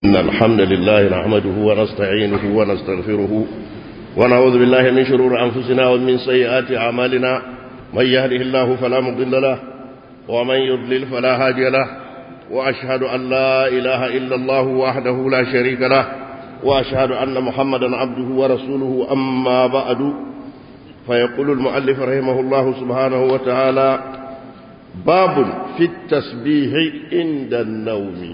إن الحمد لله نحمده ونستعينه ونستغفره ونعوذ بالله من شرور أنفسنا ومن سيئات أعمالنا من يهده الله فلا مضل له ومن يضلل فلا هادي له وأشهد أن لا إله إلا الله وحده لا شريك له وأشهد أن محمدا عبده ورسوله أما بعد فيقول المؤلف رحمه الله سبحانه وتعالى باب في التسبيح عند النوم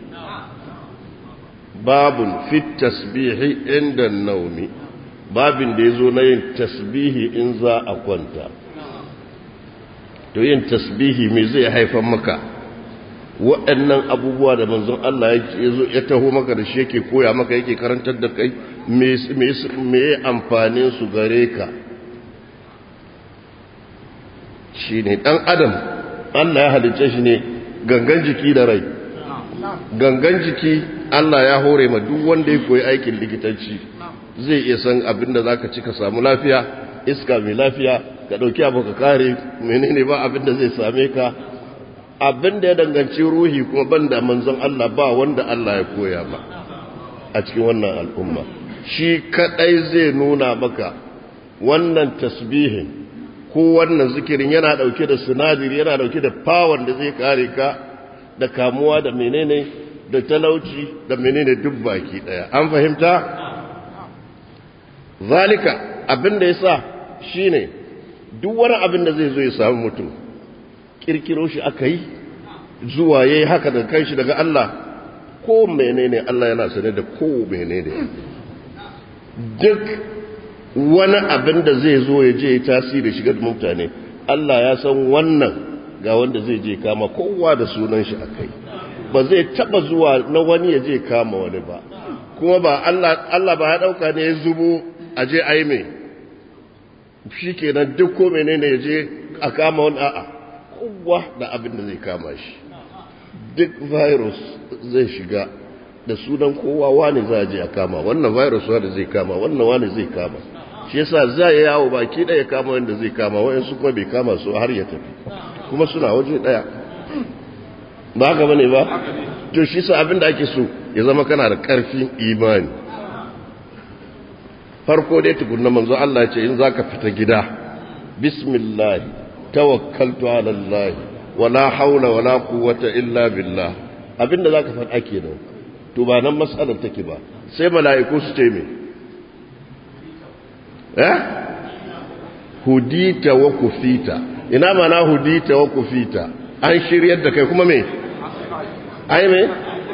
باب في التسبيح عند النوم باب da yazo na yin tasbihi in za a kwanta to yin tasbihi me zai haifar maka waɗannan abubuwa da manzon Allah ya taho maka da shi yake koya maka yake karantar da kai me ya amfanin su gare ka shi ne ɗan adam Allah ya halicce shi ne gangan jiki da rai gangan jiki Allah ya hore ma duk wanda ya koyi aikin likitanci zai iya san abin da za ka ci ka samu lafiya iska mai lafiya ka ɗauki abu ka kare menene ba abin da zai same ka abin da ya danganci ruhi kuma banda manzon Allah ba wanda Allah ya koya ba a cikin wannan al'umma shi kadai zai nuna maka wannan tasbihin ko wannan zikirin yana dauke da sinadari yana dauke da power da zai kare ka da kamuwa da menene da talauci da menene duk baki daya an fahimta zalika abin da yasa shine duk wani abin da zai zo ya samu mutum kirkiro shi aka yi zuwa yayi haka da kanshi daga Allah ko menene Allah yana sane da ko menene duk wani abin da zai zo ya je tasiri shiga da mutane Allah ya san wannan ga wanda zai je kama kowa da sunan shi akai ba zai taba zuwa na wani ya je kama wani ba kuma ba Allah Allah ba ya dauka ne ya zubo a je ai me shikenan duk ko menene ya je a kama wani a'a kowa da abin da zai kama shi duk virus zai shiga da sunan kowa wani za a je a kama wannan virus wani zai kama wannan wani zai kama shi yasa za ya yawo baki ɗaya kama wanda zai kama wayansu kuma bai kama su har ya tafi kuma suna waje ɗaya ba haka bane ba to shi sa abin da ake so ya zama kana da ƙarfin imani farko dai tukunna manzo Allah ce in zaka fita gida bismillah tawakkaltu ala Allah wala haula wala quwwata illa billah abinda zaka faɗa kenan to ba nan matsalar take ba sai mala'iku su ce me eh hudita wa kufita ina mana hudita wa kufita an shiryar da kai kuma me ai me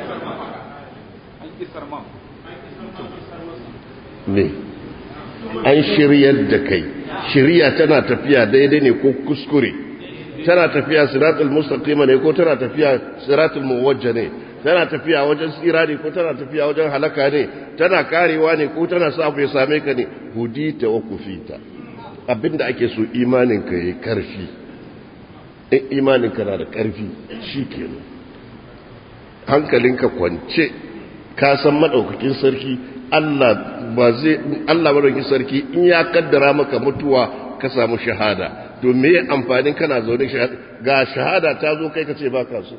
me an shiryar da kai shirya tana tafiya daidai ne ko kuskure tana tafiya siratul mustaqima ne ko tana tafiya siratul muwajja ne tana tafiya wajen tsira ne ko tana tafiya wajen halaka ne tana karewa ne ko tana sa ya same ka ne hudita wa kufita abinda ake so imanin ka yayi karfi in imanin ka na da karfi shikenan hankalinka kwance ka san madaukakin sarki Allah ba zai Allah madaukakin sarki in ya kaddara maka mutuwa ka samu shahada to me amfanin kana zaune ga shahada ta zo kai ka ce ba ka so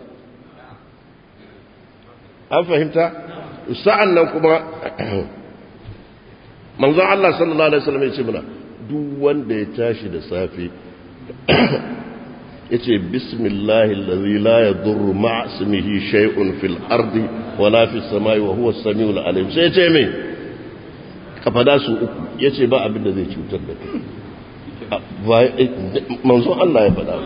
an fahimta sa'an nan kuma manzon Allah sallallahu alaihi wasallam ya ce mana duk wanda ya tashi da safe yace bismillahi allazi la yadurru ma'a ismihi shay'un fil ardi wala fis samai wa huwa as-sami'ul alim sai yace me ka fada su uku yace ba abin da zai cutar da kai manzon Allah ya fada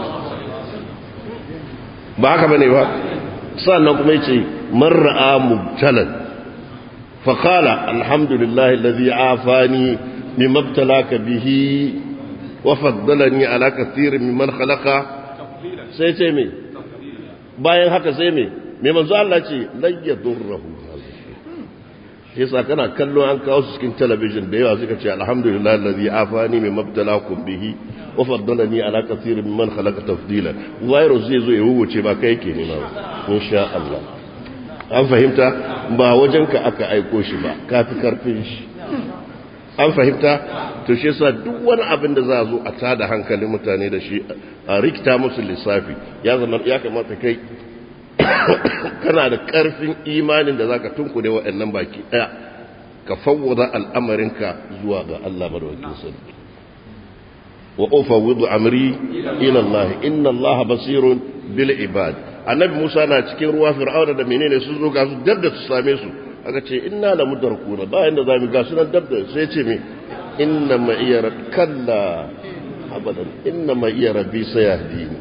ba haka bane ba sannan kuma yace man ra'a mubtalan fa qala alhamdulillahi alladhi afani mimma ibtalaka bihi wa faddalani ala kathirin mimman khalaqa sai ce me bayan haka sai me me manzo Allah ce lan yadurruhu shi yasa kana kallo an kawo su cikin talabijin da yawa suka ce alhamdulillah alladhi afani mimma ibtalakum bihi wa faddalani ala kathirin mimman khalaqa tafdila virus zai zo ya wuce ba kai yake nema insha Allah an fahimta ba wajenka aka aiko shi ba kafi karfin shi an fahimta to shi yasa duk wani abin da za a zo a tada hankalin mutane da shi a rikita musu lissafi ya zama ya kamata kai kana da ƙarfin imanin da zaka tunkure waɗannan baki ɗaya ka fawwada al'amarinka zuwa ga Allah madaukakin sarki wa ufawwidu amri ila Allah inna Allah basirun bil ibad annabi Musa na cikin ruwa fir'auna da menene sun zo ga su dabda su same su aka ce inna la mudarkuna bayan da zamu ga sunan dabda sai ce me inna ma iya kalla abadan inna ma iya rabbi sayahdini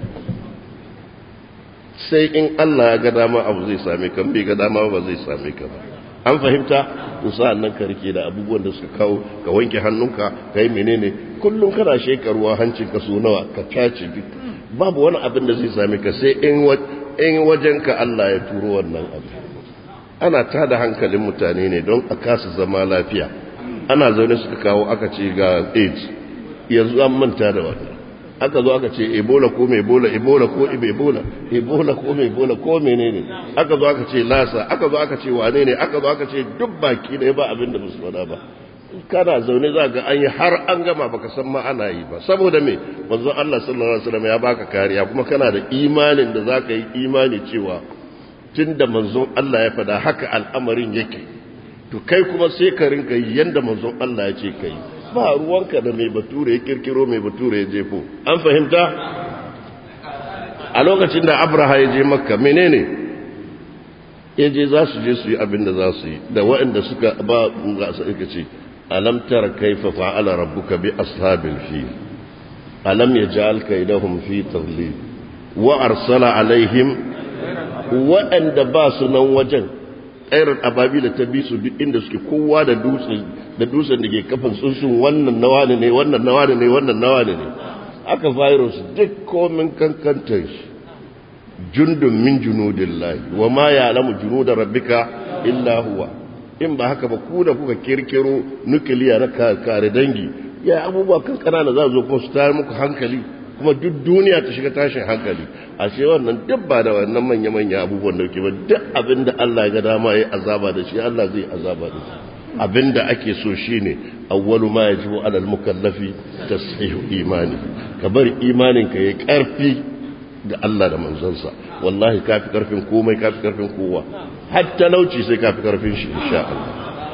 sai in Allah ya ga dama abu zai same ka bai ga dama ba zai same ka ba an fahimta to sa'an nan ka rike da abubuwan da suka kawo ka wanke hannunka ka yi menene kullum kana shekaruwa hancin ka so nawa ka tace duk babu wani abin da zai same ka sai in in wajenka Allah ya turo wannan abu ana tada hankalin mutane ne don a kasa zama lafiya ana zaune suka kawo aka ce ga AIDS yanzu an manta da wannan aka zo aka ce ebola ko mai ebola ebola ko ebola ebola ko mai ebola ko menene aka zo aka ce lasa aka zo aka ce wane ne aka zo aka ce duk baki ne ba abin da musu faɗa ba kana zaune za ga an yi har an gama baka san ma ana yi ba saboda me manzon Allah sallallahu alaihi wasallam ya baka kariya kuma kana da imanin da zaka yi imani cewa tunda manzon Allah ya faɗa haka al'amarin yake to kai kuma sai ka rinka yi yanda manzon Allah ya ce kai ba ruwanka da mai bature ya kirkiro mai bature ya jefo an fahimta a lokacin da abraha ya je makka menene ya je za su je su yi abin da za su yi da waɗanda suka ba ga su ika ce alam tara kaifa fa'ala rabbuka bi ashabil fil alam yaj'al kaydahum fi tadlil wa arsala alaihim waɗanda ba su nan wajen ƙairar ababila ta bi su duk inda suke kowa da dutsen da dutsen da ke kafin tsuntsun wannan nawa ne wannan nawa ne wannan nawa ne aka virus duk komin kankantar shi jundun min junudillahi wa ma ya'lamu junuda rabbika illa huwa in ba haka ba ku da kuka kirkiro nukiliya na kare dangi ya abubuwa kan kanana za zo kuma su tayar muku hankali kuma duk duniya ta shiga tashin hankali ashe wannan duk ba da wannan manya-manya abubuwan da ke ba duk abin da Allah ya ga dama ya azaba da shi Allah zai azaba da shi abin da ake so shine awwalu ma yajibu alal mukallafi tashihu imani ka bari imanin ka yayi karfi ga Allah da manzonsa wallahi kafi karfin komai kafi karfin kowa har talauci sai kafi karfin shi insha Allah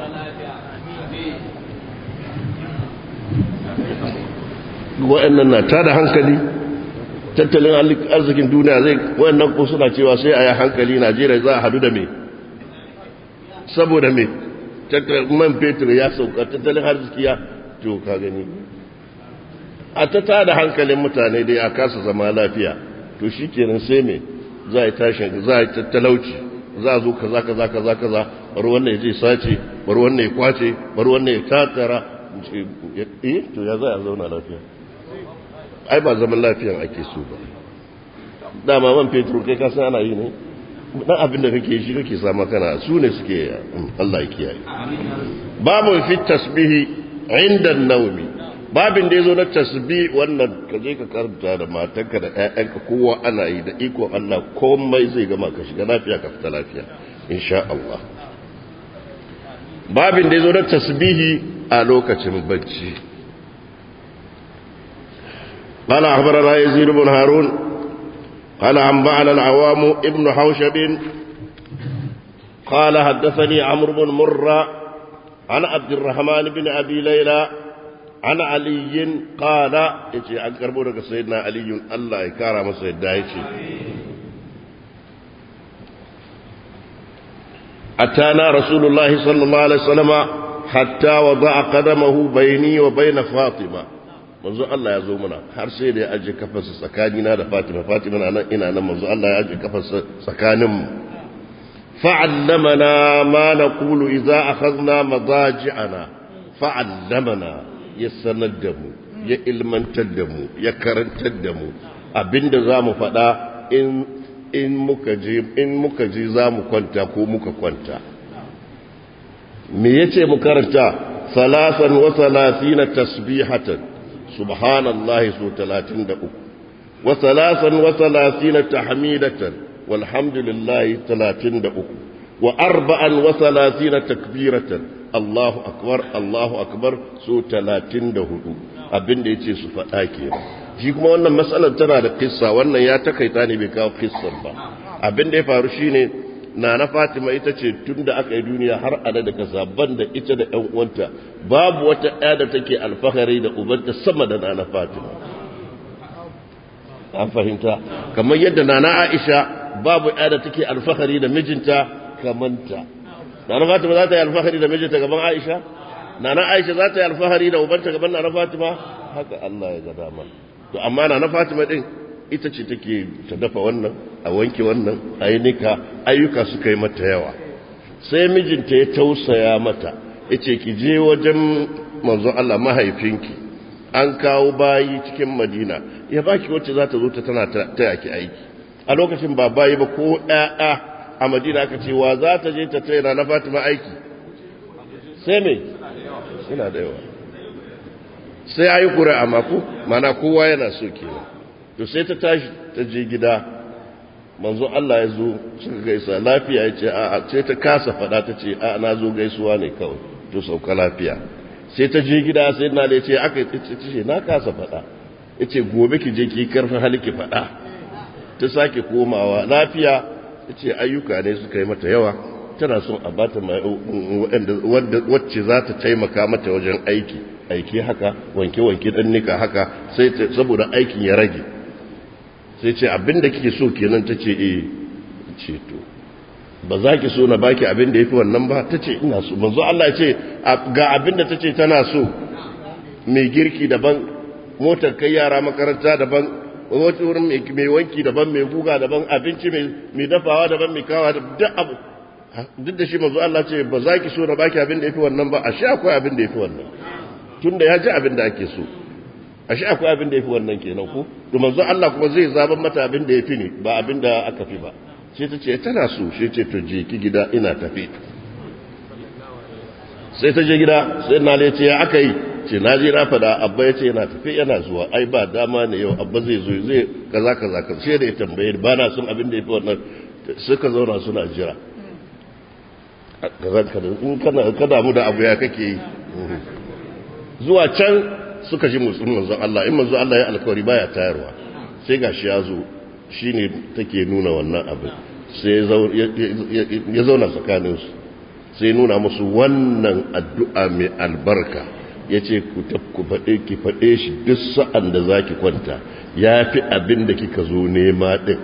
wa'annan na tada hankali tattalin arzikin duniya zai wa'annan ko suna cewa sai a yi hankali najeriya za a hadu da me saboda me man fetur ya sauka tattalin arziki ya to ka gani a ta tada hankalin mutane dai a kasa zama lafiya to shi kenan sai me za a yi tashin za a yi tattalauci za a zo kaza kaza kaza kaza bari wannan ya je sace bari wannan ya kwace bari wannan ya tatara eh to ya za a zauna lafiya ai ba zaman lafiyan ake so ba dama man fetur kai ka san ana yi ne dan abin da kake shi kake sama kana su ne suke Allah ya kiyaye babu fi tasbihi inda naumi babin da yazo na tasbih wannan ka je ka karanta da matanka da ƴaƴanka kowa ana yi da iko Allah komai zai gama ka shiga lafiya ka fita lafiya insha Allah babin da yazo na tasbihi a lokacin bacci قال أخبرنا يزيد بن هارون قال أنبأنا العوام ابن حوشب قال حدثني عمرو بن مرة عن عبد الرحمن بن أبي ليلى عن علي قال يجي عن كربونك سيدنا علي الله يكرم سيدنا يجي أتانا رسول الله صلى الله عليه وسلم حتى وضع قدمه بيني وبين فاطمة manzo Allah ya zo mana har sai da ya aje kafarsa tsakanina da Fatima Fatima na nan ina nan manzo Allah ya aje kafarsa tsakanin mu fa'allamana ma naqulu idza akhadna madaji'ana fa'allamana ya sanar da mu ya ilmantar da mu ya karantar da mu abinda zamu faɗa in in muka je in muka je zamu kwanta ko muka kwanta me yace mu karanta salasan wa salasina tasbihatan سبحان الله سو تلاتين دقو وثلاثا وثلاثين تحميدة والحمد لله تلاتين دقو وأربعا وثلاثين تكبيرة الله أكبر الله أكبر سو تلاتين دهدو abin da ya ce su faɗa ke shi kuma wannan matsalar tana da kissa wannan ya takaita ne bai kawo kissar ba abin da ya faru shine na na fatima ita ce tun da aka yi duniya har ana da kasa ban da ita da ‘yan uwanta babu wata ɗaya da take alfahari da ubanta sama da na na fatima an fahimta kamar yadda na na aisha babu ɗaya da take alfahari da mijinta kamanta na na fatima za ta yi alfahari da mijinta gaban aisha na na aisha za ta yi alfahari da ubanta gaban na na fatima haka allah ya ga dama to amma na na fatima ɗin ita ce take ta dafa wannan a wanke wannan a yi nika ayyuka suka yi mata yawa sai mijinta ya tausaya mata ya ce ki je wajen manzo Allah mahaifinki an kawo bayi cikin madina ya baki wacce za ta zo ta tana ta yaki aiki a lokacin ba bayi ba ko ɗaya a madina aka ce wa za ta je ta tsaye na fatima aiki sai me suna da yawa sai ayi ƙura a mako mana kowa yana so kenan to sai ta tashi ta je gida manzo Allah ya zo suka gaisa lafiya ya ce a'a sai ta kasa fada ta ce a na zo gaisuwa ne kawai to sauka lafiya sai ta je gida sai na da ya ce aka ce na kasa fada ya ce gobe ki je ki karfin hali ki fada ta sake komawa lafiya ya ce ayyuka ne suka yi mata yawa tana son a bata wacce za ta taimaka mata wajen aiki aiki haka wanke-wanke dan nika haka sai saboda aikin ya rage sai ce abinda kike so kenan ta ce eh ce to ba za ki so na baki abinda ya fi wannan ba ta ce ina so manzo Allah ce ga abinda ta ce tana so mai girki daban motar kai yara makaranta daban wata wurin mai wanki daban mai guga daban abinci mai dafawa daban mai kawa duk abu duk da shi manzo Allah ce ba za ki so na baki abinda ya fi wannan ba a sha akwai abinda ya fi wannan tunda ya ji abinda ake so ashe akwai abin da ya fi wannan kenan ko to manzo Allah kuma zai zaban mata abin da ya fi ne ba abin da aka fi ba sai ta ce tana so sai ce to je ki gida ina tafi sai ta je gida sai na ce ya aka yi ce na je na fada abba ya ce yana tafi yana zuwa ai ba dama ne yau abba zai zo zai kaza kaza kaza sai da ya tambaye ba na son abin da ya fi wannan suka zauna suna jira in kana kada mu da abu ya kake yi zuwa can suka ji motsin manzon Allah in manzon Allah ya alkawari baya tayarwa sai gashi ya zo shine take nuna wannan abin sai ya zauna tsakanin su sai nuna musu wannan addu'a mai albarka yace ku ku faɗe ki faɗe shi duk sa'an da zaki kwanta yafi abin da kika zo nema din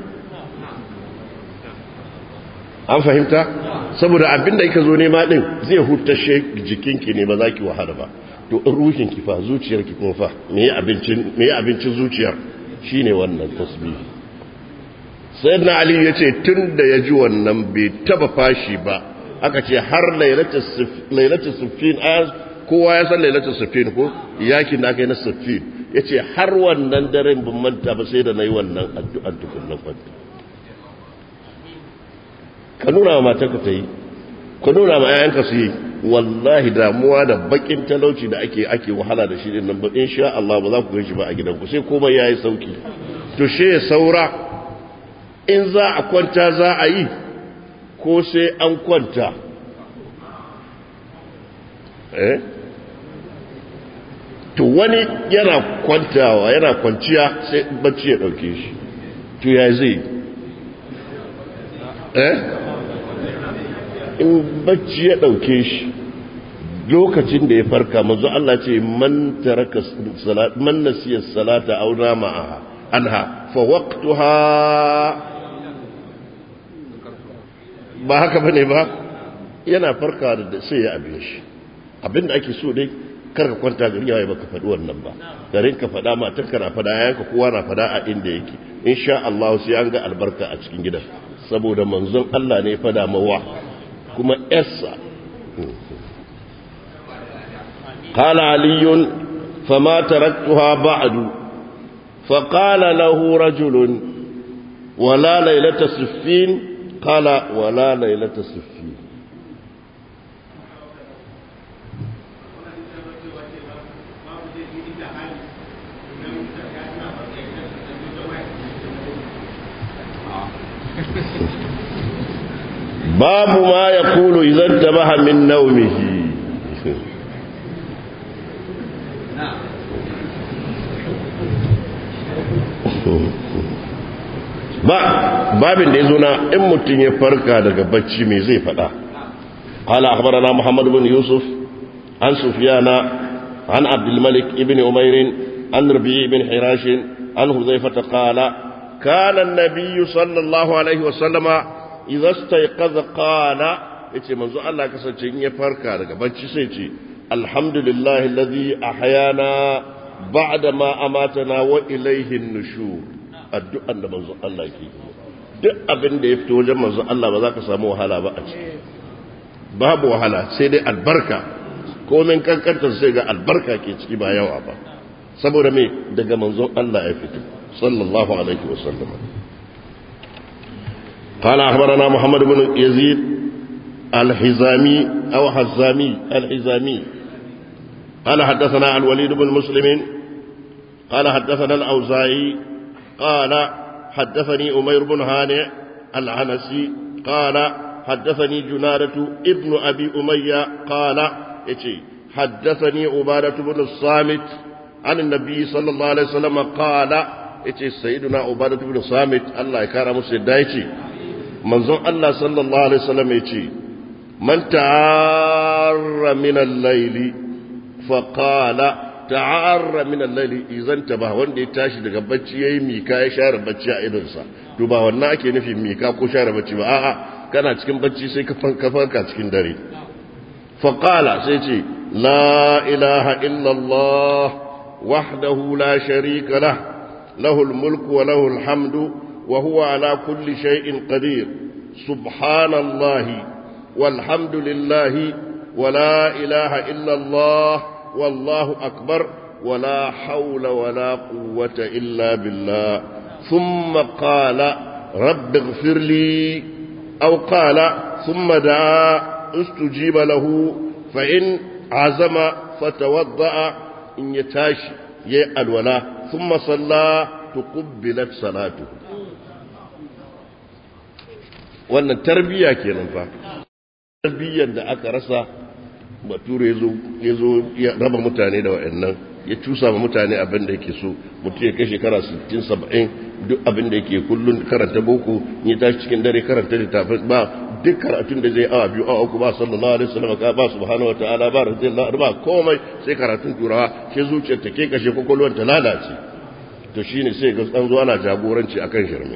an fahimta saboda abin da kika zo nema din zai hutashe jikinki ne ba za ki wahala ba to ruhin ki fa zuciyar ki kuma fa me abincin me abincin zuciyar shine wannan tasbihi sayyidina ali yace tunda ya ji wannan bai taba fashi ba aka ce har lailatul lailatul sufin kowa ya san lailatul sufin ko yakin da aka yi na sufin yace har wannan daren ban manta ba sai da nayi wannan addu'ar tukunnan kwanta ka nuna wa matarka ta yi ka nuna ma 'ya'yanka su yi wallahi damuwa da bakin talauci da ake ake wahala da shi din nan ba insha Allah ba za ku gaishe ba a gidanku sai komai yayi sauki to she ya saura in za a kwanta za a yi ko sai an kwanta eh to wani yana kwantawa yana kwanciya sai bacci ya dauke shi to ya zai eh in bacci ya ɗauke shi lokacin da ya farka mazu Allah ce man taraka salat man nasiya salata aw nama anha fa waqtuha ba haka bane ba yana farka da sai ya abin shi abinda ake so dai karka kwanta gari yayi baka faɗi wannan ba garin ka faɗa matar ka na faɗa yayanka kowa na faɗa a inda yake insha Allah sai an ga albarka a cikin gidan saboda manzon Allah ne ya faɗa mawa kuma yarsa قال علي فما تركتها بعد فقال له رجل ولا ليلة سفين قال ولا ليلة سفين باب ما يقول إذا انتبه من نومه ba babin da ya zo na in mutum ya farka daga bacci me zai faɗa قال أخبرنا محمد بن يوسف عن سفيان عن عبد الملك بن أمير عن ربيع بن حراش عن هذيفة قال كان النبي صلى الله عليه وسلم إذا استيقظ قال yace manzo Allah kasance in ya farka daga bacci sai ce alhamdulillahi alladhi ahyana ba'da ma amatana wa ilayhi an-nushur addu'an da manzo Allah ke duk abin da ya fito wajen manzo Allah ba za ka samu wahala ba a ciki babu wahala sai dai albarka komin kankantar sai ga albarka ke ciki ba yawa ba saboda me daga manzon Allah ya fito sallallahu alaihi wasallam قال أخبرنا محمد بن يزيد الحزامي أو حزامي الحزامي قال حدثنا الوليد بن مسلم قال حدثنا الأوزاعي قال حدثني أمير بن هانئ العنسي قال حدثني جنادة ابن أبي أمية قال يتي حدثني عبادة بن الصامت عن النبي صلى الله عليه وسلم قال يتي سيدنا عبادة بن الصامت الله يكرم سيدايتي منظر الله صلى الله عليه وسلم يتي من تعار من الليل فقال ta'arra min al-layli idan taba wanda ya tashi daga bacci yayi mika ya share bacci a idonsa to ba wannan ake nufin mika ko share bacci ba a'a kana cikin bacci sai ka farka cikin dare fa qala sai ce la ilaha illa allah wahdahu la sharika lah lahu al-mulku wa lahu al-hamdu wa huwa ala kulli shay'in qadir subhanallahi walhamdulillahi wa la ilaha illa allah والله أكبر ولا حول ولا قوة إلا بالله ثم قال رب اغفر لي أو قال ثم دعا استجيب له فإن عزم فتوضأ إن يتاشي يأل ولا ثم صلى تقبلت صلاته wannan tarbiyya kenan fa tarbiyyar da aka rasa bature ya zo ya raba mutane da wa'annan ya cusa ma mutane abin da yake so mutum ya kai shekara 60-70 duk abin da yake kullum karanta boko ya tashi cikin dare karanta littafin ba duk karatun da zai awa biyu awa uku ba sallallahu alaihi wasallam ka ba subhanahu wa ta'ala ba radiyallahu ba komai sai karatun turawa sai zuciyar ta ke kashe kokolwar ta lalace to shine sai ga an zo ana jagoranci akan shirme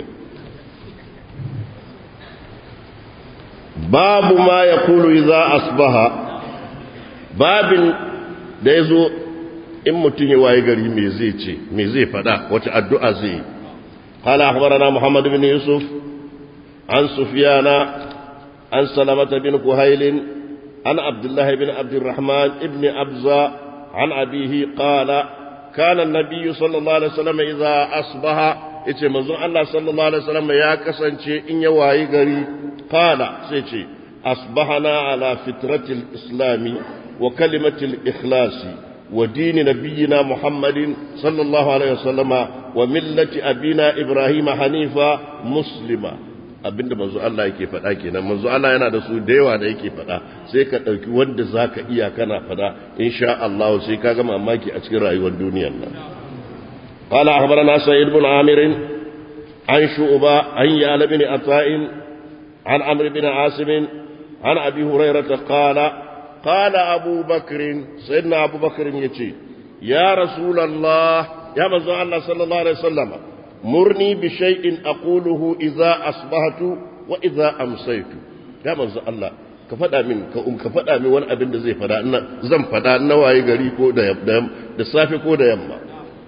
babu ma yaqulu idza asbaha babin da ya zo in mutum ya waye gari me zai ce me zai fada wata addu'a zai yi قال أخبرنا محمد بن يوسف عن سفيان عن سلمة بن كهيل عن عبد الله بن عبد الرحمن بن أبزة عن أبيه قال كان النبي صلى الله عليه وسلم إذا أصبح إتي منظر الله صلى الله عليه وسلم يا كسنشي إن يواي غري قال سيتي أصبحنا على فترة الإسلام وكلمة الإخلاص ودين نبينا محمد صلى الله عليه وسلم وملة أبينا إبراهيم حنيفا مسلما abinda manzo Allah yake faɗa kenan manzo Allah yana da su da yawa da yake faɗa sai ka ɗauki wanda zaka iya kana faɗa insha Allah sai ka ga mamaki a cikin rayuwar duniyar nan qala akhbarana sa'id ibn amir an shu'ba an ya'la bin ata'in an amr bin asim an abi hurairah qala قال أبو بكر سيدنا أبو بكر يتي يا رسول الله يا مزوع الله صلى الله عليه وسلم مرني بشيء أقوله إذا أصبحت وإذا أمسيت يا مزوع الله ka faɗa min ka um ka faɗa min wani abin da zai faɗa ina zan faɗa na waye gari ko da da safe ko da yamma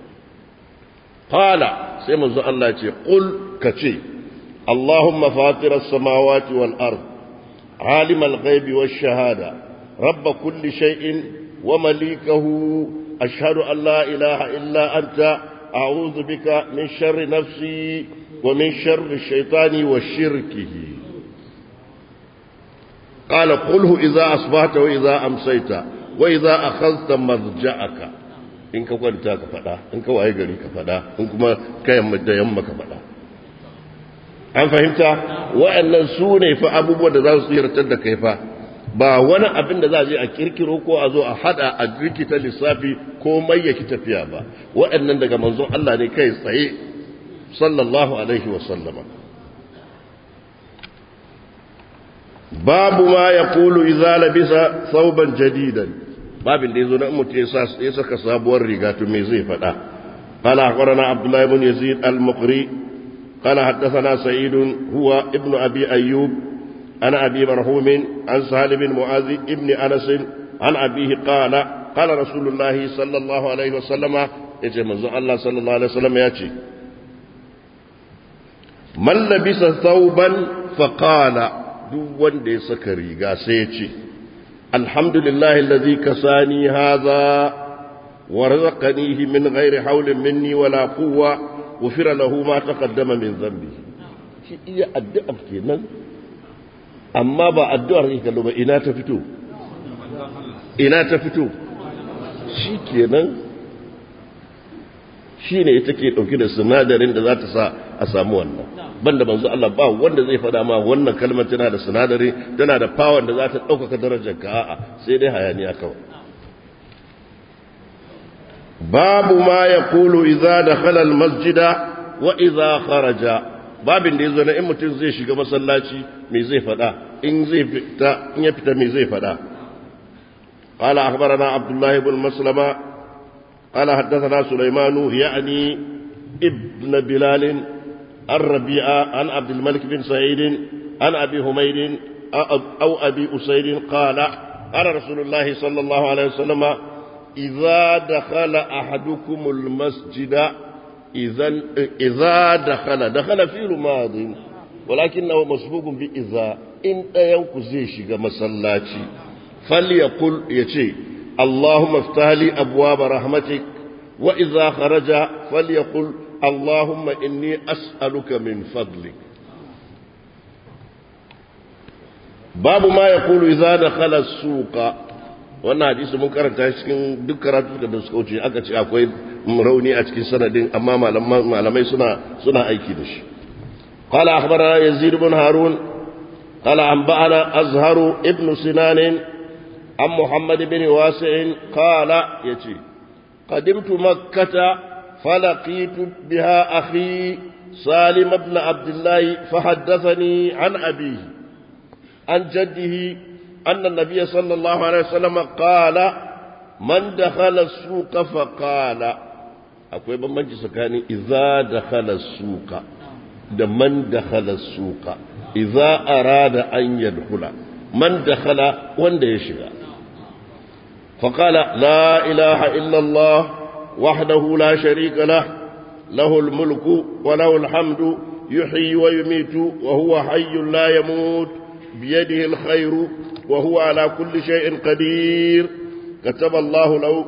qala sai manzo Allah ce qul ka ce Allahumma fatira as-samawati wal ard alim al-ghaibi wash-shahada رب كل شيء ومليكه أشهد أن لا إله إلا أنت أعوذ بك من شر نفسي ومن شر الشيطان وشركه قال قله إذا أصبحت وإذا أمسيت وإذا أخذت مرجعك in ka kwanta ka faɗa in ka waye gari ka faɗa in kuma ka yamma da yamma ka faɗa an fahimta wa'annan su ne fa abubuwan da za su tsiratar da kai fa ba wani abin da za a je a kirkiro ko a zo a hada a rikita lissafi ko mai yaki tafiya ba waɗannan daga manzon Allah ne kai tsaye صلى الله عليه وسلم باب ما يقول إذا لبس ثوبا جديدا باب اللي يزون أمت يسك صابور رقات ميزي فدا قال أخبرنا عبد الله بن يزيد المقري قال حدثنا سعيد هو ابن أبي أيوب عن أبي مرحوم عن سهل بن معاذ ابن أنس عن أبيه قال قال رسول الله صلى الله عليه وسلم يجي منزو الله صلى الله عليه وسلم يأتي من لبس ثوبا فقال duk wanda ya saka riga sai ya ce alhamdulillahi allazi kasani hadha wa razaqanihi min ghairi hawlin minni wala quwwa ghufira lahu ma taqaddama min dhanbi shi iya addu'a kenan amma ba addu'ar ne kallo ba ina ta fito ina ta fito shi kenan shi ne ita ke ɗauki da sinadarin da za ta sa a samu wannan banda manzo Allah ba wanda zai faɗa ma wannan kalmar tana da sinadari tana da power da za ta ɗaukaka darajar ka a'a sai dai hayaniya kawai babu ma ya kulu idza dakhala masjida wa idza kharaja babin da yazo na in mutum zai shiga masallaci me zai faɗa in zai fita in ya fita me zai faɗa قال أخبرنا عبد الله بن مسلمة قال حدثنا سليمان يعني ابن بلال الربيعة عن عبد الملك بن سعيد عن أبي حميد أو أبي أسيد قال قال رسول الله صلى الله عليه وسلم إذا دخل أحدكم المسجد إذا إذا دخل دخل في رماض ولكنه مسبوق بإذا إن ينكزيش مسلاتي فليقل يتي اللهم افتح لي أبواب رحمتك وإذا خرج فليقل اللهم إني أسألك من فضلك باب ما يقول إذا دخل السوق wannan hadisi mun karanta cikin duk karatu da suka wuce aka ce akwai rauni a cikin sanadin amma malamai suna suna aiki da shi qala akhbarana yazid ibn harun qala anba'ana azharu ibn sinan an muhammad ibn wasi' qala yace qadimtu makkah فلقيت بها أخي سالم بن عبد الله فحدثني عن أبيه عن جده أن النبي صلى الله عليه وسلم قال من دخل السوق فقال akwai bambanci tsakanin iza dakhala suka da man dakhala suka iza arada an yadkhula man dakhala wanda ya shiga faqala la ilaha illa allah وحده لا شريك له له الملك وله الحمد يحيي ويميت وهو حي لا يموت بيده الخير وهو على كل شيء قدير كتب الله له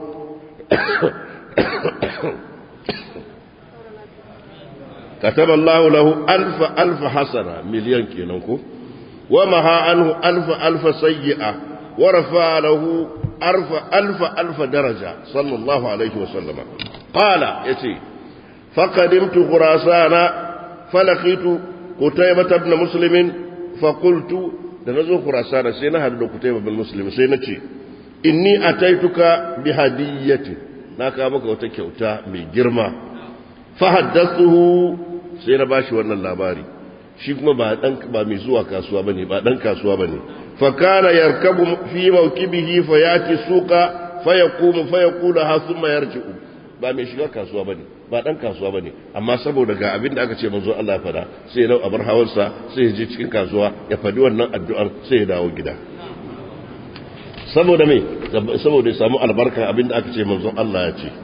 كتب الله له ألف ألف حسنة مليون كينوكو ومها عنه ألف ألف سيئة ورفع له ألف ألف ألف درجة صلى الله عليه وسلم قال يتي فقدمت خراسان فلقيت قتيبة بن مسلم فقلت دنزو خراسان سينا هدو قتيبة بن مسلم سينتي إني أتيتك بهدية ناكا مكا وتكيوتا بجرمة فحدثته سينا باشي وانا اللاباري shi kuma ba dan ba mai zuwa kasuwa bane ba dan kasuwa bane fa kana yarkabu fi mawkibihi fa yati suqa fa yaqumu fa yaqulu ha thumma yarji'u ba mai shiga kasuwa bane ba dan kasuwa bane amma saboda ga abin da aka ce manzo Allah ya fada sai ya abar hawarsa sai ya je cikin kasuwa ya fadi wannan addu'ar sai ya dawo gida saboda me saboda ya samu albarka abin da aka ce manzo Allah ya ce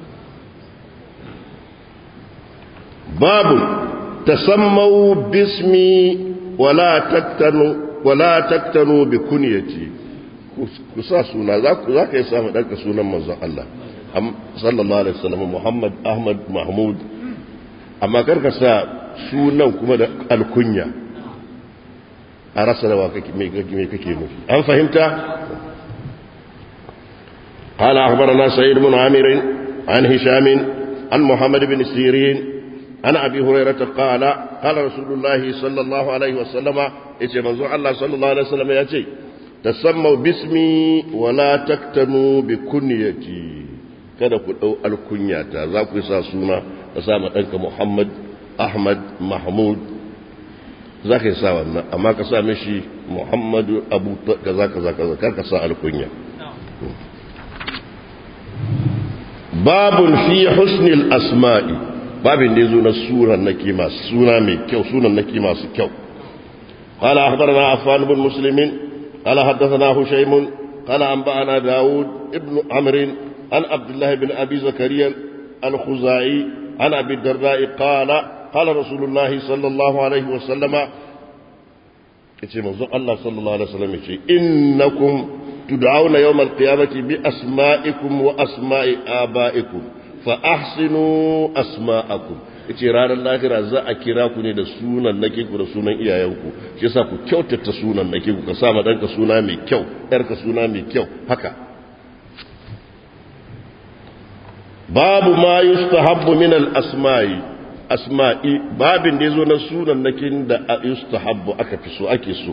babu تسموا باسمي ولا تكتنوا ولا تكتنوا بكنيتي kusa suna za ka yi samun ɗanka sunan manzon Allah sallallahu alaihi wasallam Muhammad Ahmad Mahmud amma karka sa sunan kuma da alkunya a rasa rawa kake me kake nufi an fahimta قال أخبرنا سيد بن عامر عن هشام عن محمد بن سيرين عن أبي هريرة قال قال رسول الله صلى الله عليه وسلم إيش منظور الله صلى الله عليه وسلم يأتي تسموا باسمي ولا تكتنوا بكنيتي kada ku ɗau alkunyata za ku sa suna ka sa ma ɗanka Muhammad ahmad mahmud za ka yi sa wannan amma ka sa mishi muhammadu abu kaza kaza kaza kar ka sa alkunya babun fi husnil asma'i babin da yazo na suran nake masu suna mai kyau sunan nake masu kyau قال أخبرنا عفان بن مسلم قال حدثنا هشيم قال أنبأنا داود ابن عمرو عن عبد الله بن أبي زكريا الخزاعي عن أبي الدرداء قال قال رسول الله صلى الله عليه وسلم yace manzo Allah sallallahu alaihi wasallam yace innakum tud'auna yawm al-qiyamati bi asma'ikum wa asma'i aba'ikum fa ahsinu asma'akum yace ranar lahira za a kira ku ne da sunan nake ku da sunan iyayenku shi yasa ku kyautata sunan nake ku ka sa ma danka suna mai kyau yarka suna mai kyau haka babu ma yustahabbu min al-asma'i asma'i babin da yazo na sunan nakin da yustahabbu aka fi so ake so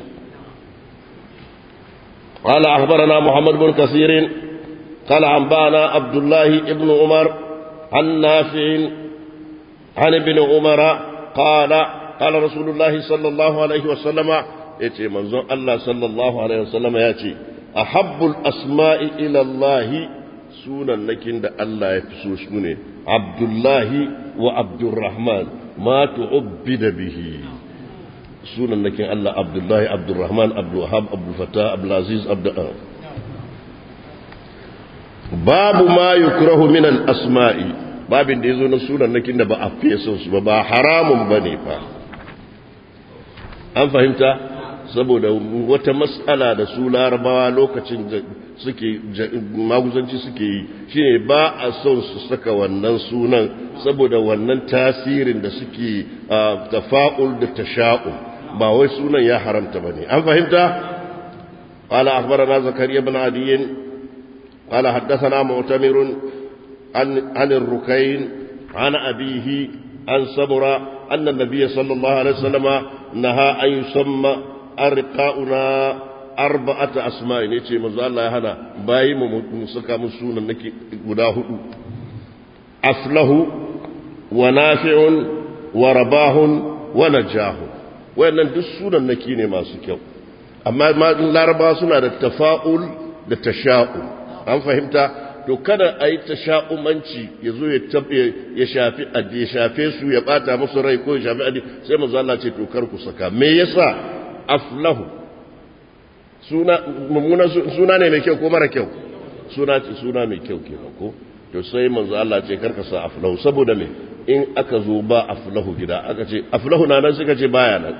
قال أخبرنا محمد بن كثير قال أنبأنا عبد الله ابن عمر عن نافع عن ابن عمر قال قال رسول الله صلى الله عليه وسلم يتي منظر الله صلى الله عليه وسلم يأتي أحب الأسماء إلى الله سونا لكن الله يفسو سوني عبد الله وعبد الرحمن ما تعبد به سونا لكن الله عبد الله عبد الرحمن عبد الوهاب عبد الفتاح عبد العزيز عبد باب ما يكره من الأسماء babin da ya zo na sunan nakin da ba a fiye son su ba ba haramun ba ne fa an fahimta saboda wata matsala da su larabawa lokacin suke maguzanci suke yi shine ba a son su saka wannan sunan saboda wannan tasirin da suke tafa'ul da tasha'ul ba wai sunan ya haramta ba ne an fahimta قال أخبرنا زكريا بن عدي قال حدثنا معتمر عن, عن الركين عن أبيه عن سمرة أن النبي صلى الله عليه وسلم نهى أن يسمى أرقاؤنا أربعة أسماء نيتي مزال الله هنا باي مسكا مسونا نكي قداه أفله ونافع ورباه ونجاه wayannan duk sunan naki ne masu kyau amma laraba suna da tafa'ul da tasha'ul an fahimta to kada a yi ta sha'umanci ya zo ya shafi ya shafe su ya bata musu rai ko ya shafi adi sai manzo Allah ce to kar ku saka me yasa aflahu suna mummuna suna ne mai kyau ko mara kyau suna ce suna mai kyau kenan ko to sai manzo Allah ce kar ka sa aflahu saboda me in aka zo ba aflahu gida aka ce aflahu na nan suka ce baya nan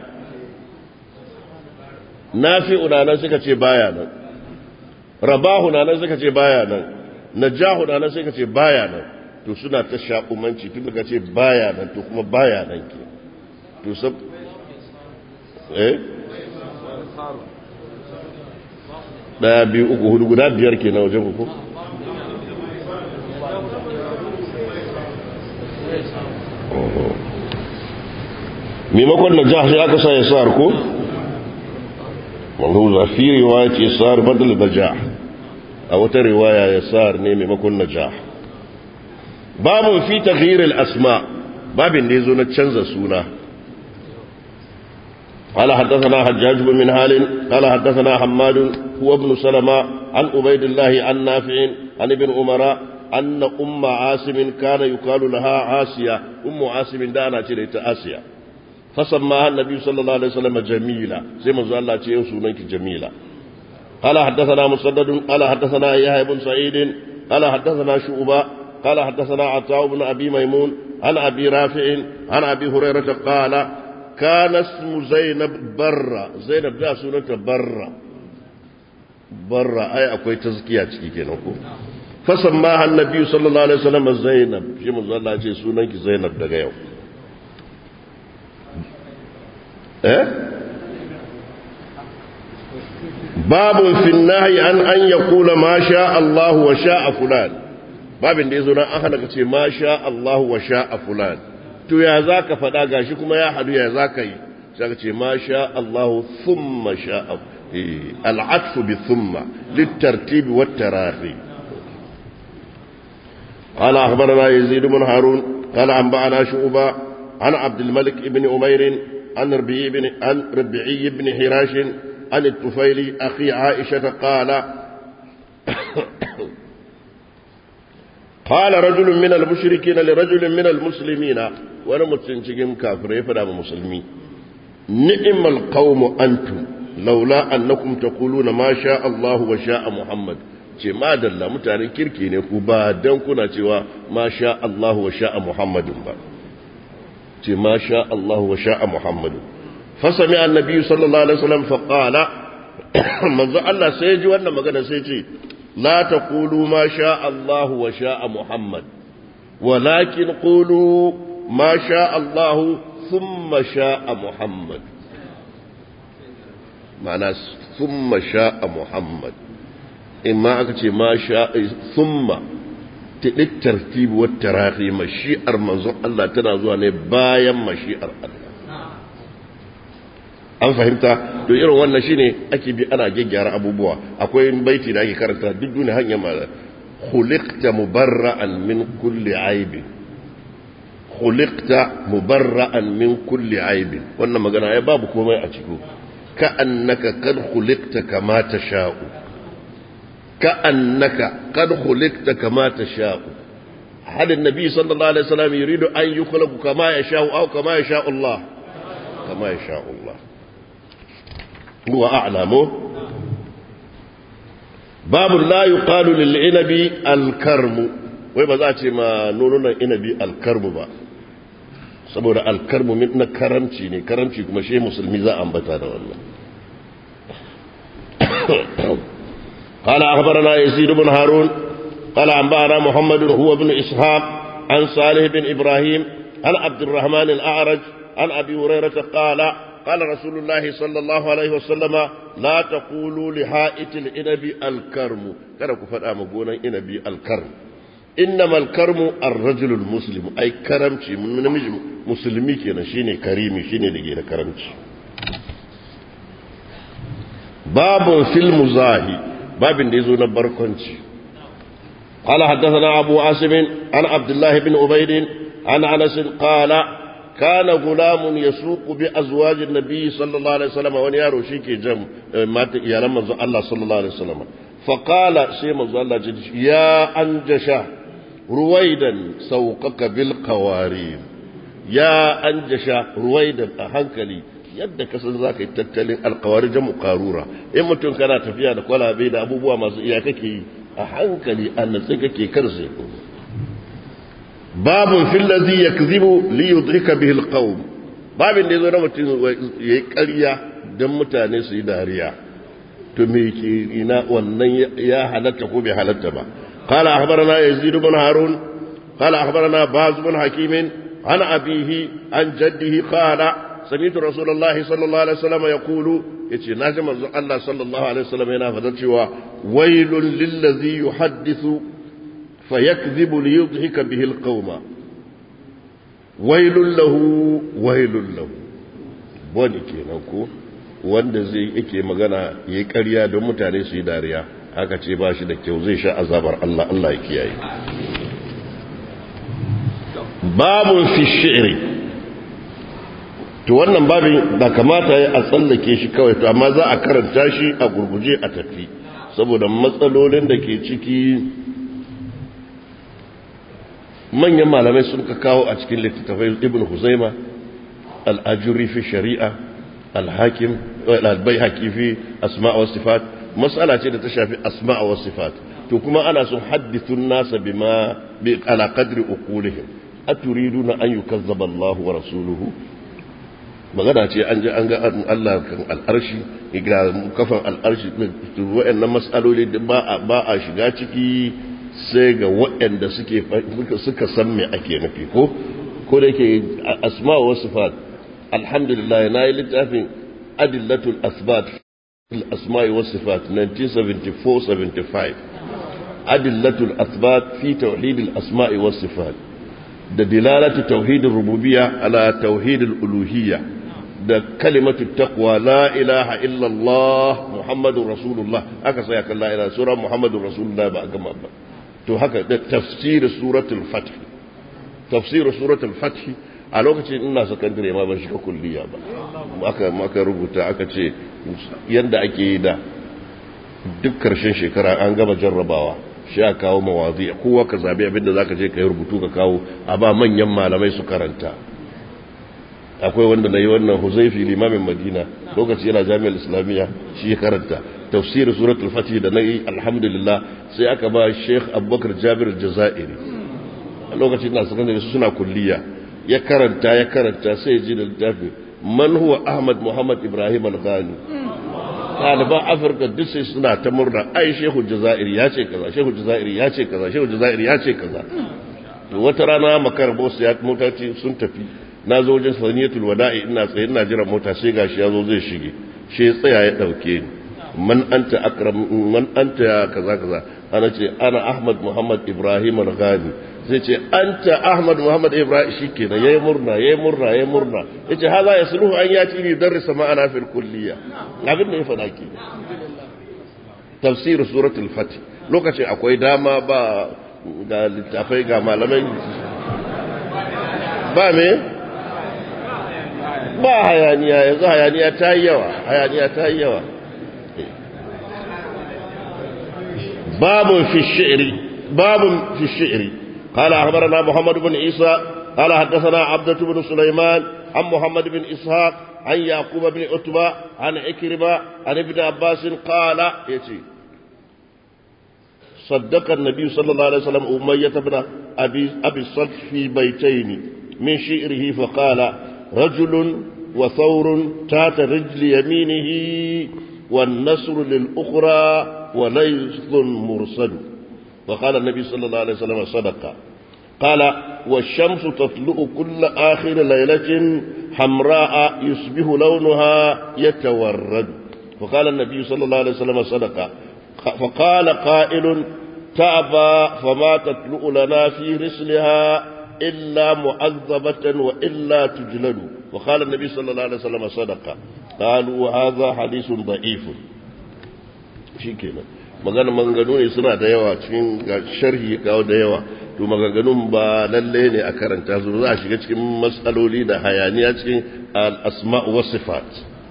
nafi'u na nan suka ce baya nan rabahu na nan suka ce baya nan najahu da nan sai ka ce baya nan to suna ta shaƙumanci tun daga ce baya nan to kuma baya nan ke to sab eh daya biyu uku hudu guda biyar ke na wajen uku maimakon najah sai aka sa ya sa ko wanda fi riwaya ce sa'ar badal najah a wata riwaya ya sa'ar ne maimakon najah babun fi taghyiril asma babin da yazo na canza suna قال حدثنا حجاج بن منهال قال حدثنا حماد هو ابن سلمة عن عبيد الله عن نافع عن ابن عمر أن أم عاصم كان يقال لها عاسية أم عاصم دانا تريت آسيا فسماها النبي صلى الله عليه وسلم جميلة زي ما قال الله تيوسونك جميلة قال حدثنا مسدد قال حدثنا يحيى بن سعيد قال حدثنا شعبة قال حدثنا عطاء بن أبي ميمون عن أبي رافع عن أبي هريرة قال كان اسم زينب برة زينب ده سنة برة برة أي أكوي تزكية كيكينوكو فسماها النبي صلى الله عليه وسلم زينب شيء من الله عليه سنة زينب ده يوم eh babun fi nahyi an an yaqula ma sha Allah wa sha fulan babin da yazo nan an hana kace ma sha Allah wa sha fulan to ya zaka fada gashi kuma ya hadu ya zaka yi sai ka ce ma sha Allah thumma sha al-atfu bi thumma litartib wa tarahi قال أخبرنا يزيد بن هارون قال أنبأنا شعبة عن عبد الملك بن أمير عن ربيعي بن, عن ربيعي بن حراش عن الطفيل أخي عائشة قال قال رجل من المشركين لرجل من المسلمين وانا متنشكين كافرين فلا مسلمين نعم القوم أنتم لولا أنكم تقولون ما شاء الله وشاء محمد ce ma dalla mutanen kirki ne ku ba dan kuna cewa ma sha Allah wa sha'a Muhammadin ba ce ma sha Allah wa sha'a Muhammadin fa sami annabi sallallahu alaihi wasallam fa qala manzo Allah sai ya ji wannan magana sai ce la taqulu ma sha Allah wa sha'a Muhammad walakin qulu ma sha Allah thumma sha'a Muhammad ma'ana thumma sha'a Muhammad in ma aka ce ma sha thumma tidik tartibi wa tarahi mashi'ar manzon Allah tana zuwa ne bayan mashi'ar Allah an fahimta to irin wannan shine ake bi ana gyaggyara abubuwa akwai baiti da ake karanta duk duniya hanya ma khuliqta mubarra'an min kulli aibin khuliqta mubarra'an min kulli aibin wannan magana ya babu komai a ciki ka annaka kad khuliqta kama tasha'u كأنك قد خلقت كما تشاء هل النبي صلى الله عليه وسلم يريد أن يخلق كما يشاء أو كما يشاء الله كما يشاء الله هو أعلم باب لا يقال للعنب الكرم ويبقى ذاتي ما نوننا العنب الكرم با saboda alkarmu na karamci ne karamci kuma shi musulmi za a ambata da wannan قال أخبرنا يزيد بن هارون قال أنبأنا محمد هو بن إسحاق عن صالح بن إبراهيم عن عبد الرحمن الأعرج عن أبي هريرة قال قال رسول الله صلى الله عليه وسلم لا تقولوا لحائط الإنب الكرم كان كفر أمبونا إنبي الكرم إنما الكرم الرجل المسلم أي كرمشي من من مسلمي كنا شيني كريمي شيني لجينا كرمشي باب في المزاهي babin da ya zo na barkwanci قال حدثنا أبو عاصم عن عبد الله بن عبيد عن أنس قال كان غلام يسوق بأزواج النبي صلى الله عليه وسلم وان يارو شيكي جم مات يا لما الله صلى الله عليه وسلم فقال سيما الله يا أنجشا رويدا سوقك بالقوارير يا أنجشا رويدا أهنكلي yadda ka san za ka yi tattalin alkawari jamu karura in mutum kana tafiya da kwalabe da abubuwa masu iya kake yi a hankali a natsi kake kar sai babun fillazi ya kizibu li yudrika bihi alqawm babin da yazo na mutum yayi ƙarya dan mutane su yi dariya to me ke ina wannan ya halatta ko bai halatta ba قال أخبرنا يزيد بن هارون قال أخبرنا باز بن حكيم عن أبيه عن جده قال سمعت رسول الله صلى الله عليه وسلم يقول يتي ناجم الله صلى الله عليه وسلم هنا فدرتوا ويل للذي يحدث فيكذب ليضحك به القوم ويل له ويل له wani kenan ko wanda zai yake magana ya yi ƙarya don mutane su yi dariya aka ce ba shi da kyau zai sha azabar Allah Allah ya kiyaye babun fi shi'ri to wannan babin da kamata ya a tsallake shi kawai to amma za a karanta shi a gurguje a tafi saboda matsalolin da ke ciki manyan malamai sun ka kawo a cikin littattafai ibn huzaima al'ajuri fi shari'a al-hakim al-bai fi asma'a wa sifat matsala ce da ta shafi asma'a wa sifat to kuma ana sun haddithun nasa bima bi ala qadri uqulihim aturiduna an yukazzaba Allah wa rasuluhu magana ce an je an ga Allah kan al'arshi ga kafan al'arshi wa'annan mas'aloli ba a ba a shiga ciki sai ga waɗanda suke suka san me ake nufi ko ko da yake asma wa sifat alhamdulillah na yi littafin adillatul asbat الأسماء والصفات 1974-75 أدلة الأثبات في توحيد الأسماء والصفات ده دلالة توحيد الربوبية على توحيد الألوهية ده كلمة التقوى لا إله إلا الله محمد رسول الله هكذا سيك الله إلى سورة محمد رسول الله بأقام أبا تو هكذا ده تفسير سورة الفتح تفسير سورة الفتح a lokacin ina sakandare ma ban shiga kulliya ba aka maka rubuta aka ce yadda ake yi da duk karshen shekara an gama jarrabawa shi a kawo mawazi kowa ka zabi abinda za ka je ka yi rubutu ka kawo a ba manyan malamai su karanta akwai wanda na yi wannan huzaifi limamin madina lokaci yana jami'ar islamiyya shi ya karanta tafsir suratul fatih da na yi alhamdulillah sai aka ba sheikh abubakar jabir jazairi a lokacin na sakandare su suna kulliya ya karanta ya karanta sai ji da littafi man huwa ahmad muhammad ibrahim al-ghani ɗaliban afirka duk sai suna ta murna ai shehu jazairi ya ce kaza shehu jazairi ya ce kaza shehu jazairi ya ce kaza to wata rana makar bosu ya motoci sun tafi na zo wajen saniyatul wada'i ina tsaye ina jiran mota sai gashi ya zo zai shige shi tsaya ya dauke ni man anta akram man anta kaza kaza ana ce ana ahmad muhammad ibrahim al-ghani sai ce anta ahmad muhammad ibrahim shikenan yayi murna yayi murna yayi murna yace haza yasluhu an yati ni darasa ma'ana fil kulliya abin da ya fada ki tafsir suratul fatih lokacin akwai dama ba ga littafai ga malamai ba me ba hayaniya yanzu hayaniya ta yi yawa hayaniya ta yi yawa babun fi shi'ri babun fi shi'ri قال أخبرنا محمد بن عيسى قال حدثنا عبدة بن سليمان عن محمد بن إسحاق عن يعقوب بن عتبة عن عكرمة عن ابن عباس قال يتي صدق النبي صلى الله عليه وسلم أمية بن أبي, أبي الصلت في بيتين من شئره فقال رجل وثور تات رجل يمينه والنصر للأخرى وليث مرسل وقال النبي صلى الله عليه وسلم صدق قال والشمس تطلع كل آخر ليلة حمراء يصبح لونها يتورد وقال النبي صلى الله عليه وسلم صدق فقال قائل تأبى فما تطلع لنا في رسلها إلا معذبة وإلا تجلد وقال النبي صلى الله عليه وسلم صدق قالوا هذا حديث ضعيف شكرا magana maganganu ne suna da yawa cikin sharhi kawo da yawa to maganganun ba lalle ne a karanta su za a shiga cikin matsaloli da hayaniya cikin al-asma wa sifat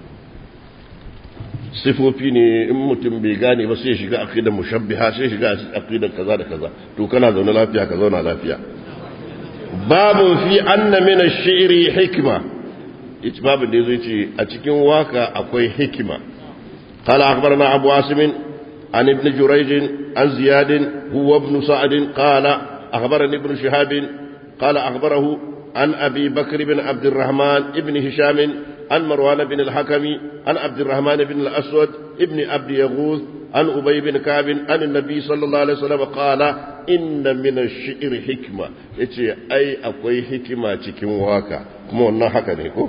sifofi ne in mutum bai gane ba sai shiga aqidar mushabbiha sai shiga aqidar kaza da kaza to kana zaune lafiya ka zauna lafiya babu fi anna min ash-shi'ri hikma ita babu da zai ce a cikin waka akwai hikima قال أخبرنا أبو عاصم عن ابن جريج عن زياد هو ابن سعد قال أخبرني ابن شهاب قال أخبره عن أبي بكر بن عبد الرحمن ابن هشام عن مروان بن الحكم عن عبد الرحمن بن الأسود ابن عبد يغوث عن أبي بن كعب عن النبي صلى الله عليه وسلم قال إن من الشعر حكمة يتي أي أقوي حكمة تكين واكا كما أنها حكا نيكو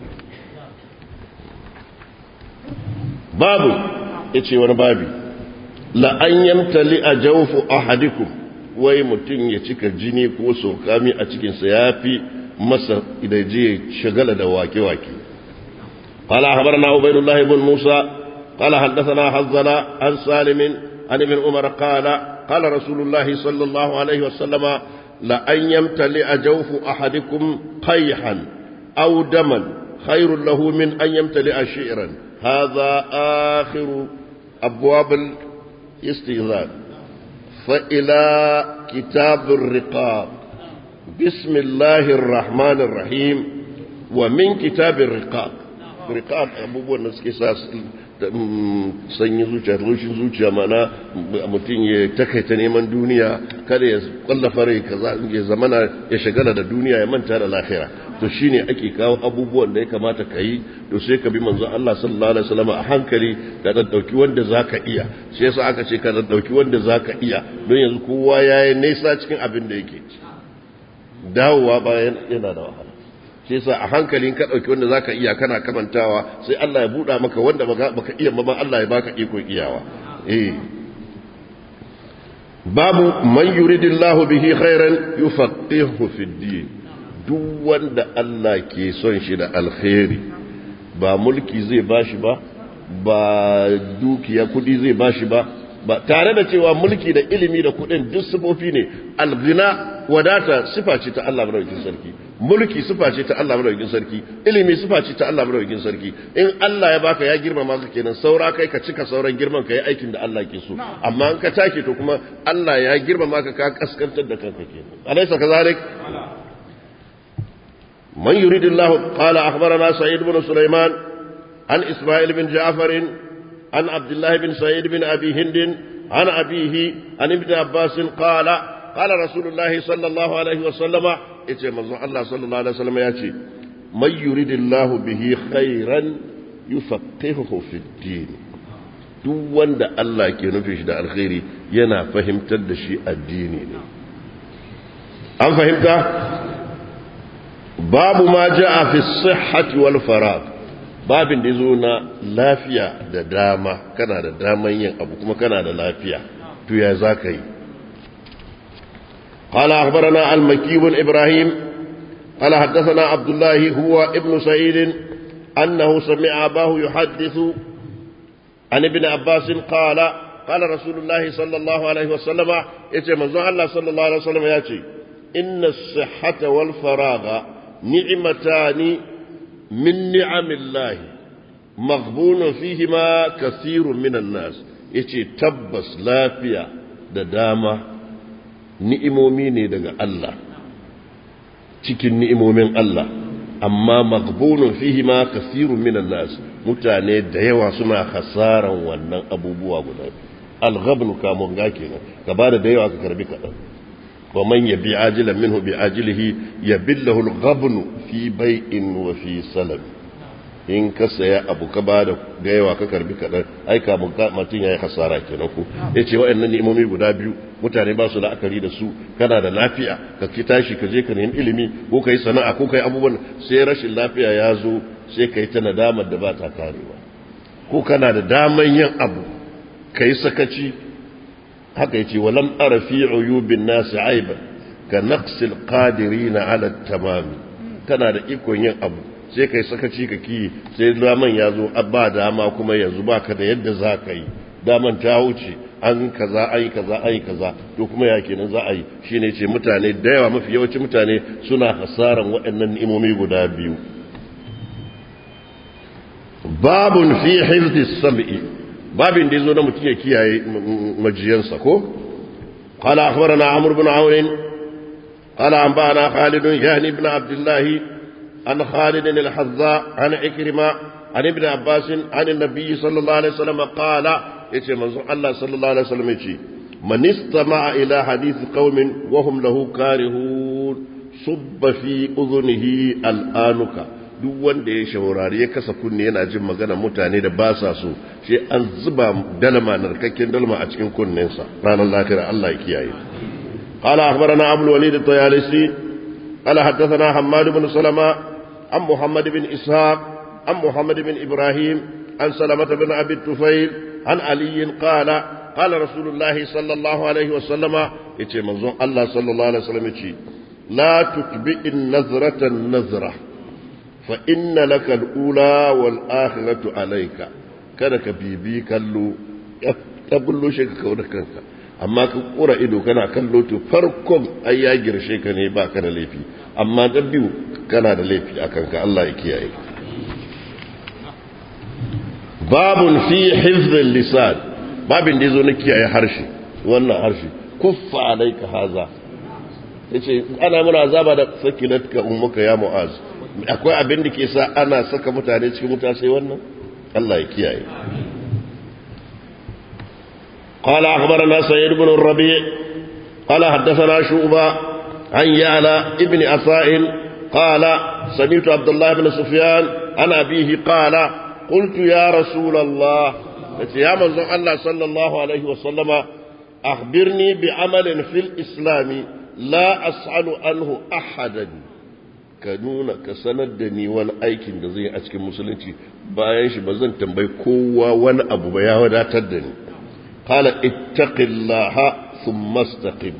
babu ya ce wani babi la'an yamtali a jawfu ahadikum wai mutum ya cika jini ko sokami a cikinsa ya fi masa idan je shagala da wake-wake قال أخبرنا عبيد الله بن موسى قال حدثنا حظنا عن سالم عن ابن عمر قال قال رسول الله صلى الله عليه وسلم لأن يمتلئ جوف أحدكم قيحا أو دما خير له من أن يمتلئ شعرا هذا آخر أبواب الاستئذان فإلى كتاب الرقاب بسم الله الرحمن الرحيم ومن كتاب الرقاب رقاب abubuwan da suke sa sanyi zuciya rushin zuciya mana mutum ya takaita neman duniya kada ya kwallafa rai kaza ya zamana ya shagala da duniya ya manta da lahira to shine ake kawo abubuwan da ya kamata ka yi to sai ka bi manzo Allah sallallahu alaihi wasallam a hankali da dan dauki wanda zaka iya sai yasa aka ce ka dan dauki wanda zaka iya don yanzu kowa yayi nesa cikin abin da yake dawowa bayan yana da wahala sai yasa a hankalin ka dauki wanda zaka iya kana kamantawa sai Allah ya buɗa maka wanda baka iya ba Allah ya baka iko iyawa eh babu man yuridillahu bihi khairan yufaqihu fid din duk wanda Allah ke son shi da alkhairi ba mulki zai bashi ba ba dukiya kudi zai bashi ba ba tare da cewa mulki da ilimi da kudin duk sifofi ne alghina wadata sifa ce ta Allah madaukakin sarki mulki sifa ce ta Allah madaukakin sarki ilimi sifa ce ta Allah madaukakin sarki in Allah ya baka ya girmama ka kenan saura kai ka cika sauran girman ka yi aikin da Allah ke so amma in ka take to kuma Allah ya girmama ka ka kaskantar da kanka kenan alaysa kazalik man yuridillahu qala akhbarana sa'id ibn sulaiman an isma'il bin ja'far an abdullah bin sa'id bin abi hind an abihi an ibn abbas qala qala rasulullahi sallallahu alaihi wa sallama yace manzon Allah sallallahu alaihi wasallam yace may yuridillahu bihi khairan yufaqihuhu fid din duk wanda Allah ke nufi shi da alkhairi yana fahimtar da shi addini ne an fahimta babu ma jaa fi sihhati wal farag babin da yazo na lafiya da dama kana da daman yin abu kuma kana da lafiya to ya zaka yi قال أخبرنا المكي بن إبراهيم قال حدثنا عبد الله هو ابن سعيد أنه سمع أباه يحدث عن ابن عباس قال قال رسول الله صلى الله عليه وسلم يتي منزوع الله صلى الله عليه وسلم ياتي إن الصحة والفراغ نعمتان من نعم الله مغبون فيهما كثير من الناس يتي تبس لا فيا ددامه ni'imomi ne daga Allah cikin ni'imomin Allah amma maghbunun fihi ma kasirun minan nas mutane da yawa suna hasaran wannan abubuwa guda al-ghabn kamun ga kenan ka bada da yawa ka karbi kadan wa man yabi ajilan minhu bi ajilihi yabillahu al-ghabn fi bai'in wa fi salam in ka saya abu ka ba da yawa ka karbi kaɗan ai kamun mutum ya yi hasara kenan ku ya ce waɗannan ni'imomi guda biyu mutane ba su la'akari da su kana da lafiya ka ki tashi ka je ka nemi ilimi ko ka yi sana'a ko ka yi abubuwan sai rashin lafiya ya zo sai ka yi ta nadamar da ba ta karewa ko kana da daman yin abu ka yi sakaci haka ya ce walam ara fi uyubin nasi aiban ka naqsil qadirina ala tamami kana da ikon yin abu sai kai sakaci ka ki sai daman ya zo ba dama kuma yanzu ba ka da yadda za ka yi daman ta wuce an kaza an yi kaza an yi kaza to kuma ya kenan za a yi shi ne ce mutane da yawa mafi yawancin mutane suna hasaran waɗannan ni'imomi guda biyu babun fi hifdis sam'i babin da yazo na mutum ya kiyaye majiyansa ko qala akhbarana amr ibn aun qala anba'ana khalid yani ibn abdullah عن خالد الحذاء عن عكرمة عن ابن عباس عن النبي صلى الله عليه وسلم قال يتي منظور الله صلى الله عليه وسلم يتي من استمع إلى حديث قوم وهم له كارهون صب في أذنه الآنك duk wanda ya shaurari ya kasa kunne yana jin magana mutane da ba sa so sai an zuba dalma narkakken dalma a cikin kunnensa ranar lafiya Allah ya kiyaye qala akhbarana abul walid at-tayalisi qala haddathana hammad ibn salama عن محمد بن إسحاق عن محمد بن إبراهيم عن سلمة بن أبي الطفيل عن علي قال قال رسول الله صلى الله عليه وسلم يتي منظوم الله صلى الله عليه وسلم يتي لا تتبع النظرة النظرة فإن لك الأولى والآخرة عليك kada ka bibi kallo ya bullo shi ka kawo da kanka amma ka kura ido kana kallo to farkon ai ya girshe ka ne ba ka da laifi amma da biyu kana da laifi a kanka Allah ya kiyaye babun fi hifzil lisan babin da yazo na kiyaye harshe wannan harshe kuffa alayka haza yace ana muna azaba da sakilatka ummuka ya mu'az akwai abin da ke sa ana saka mutane cikin wuta sai wannan Allah ya kiyaye قال أخبرنا سيد بن الربيع قال حدثنا شعبة عن يعلى ابن عطاء قال سمعت عبد الله بن سفيان عن أبيه قال قلت يا رسول الله يا من الله صلى الله عليه وسلم أخبرني بعمل في الإسلام لا أسأل عنه أحدا ka nuna ka sanar da ni wani aikin da zai a cikin musulunci bayan shi ba zan tambayi kowa wani abu ba ya wadatar da ni قال اتق الله ثم استقم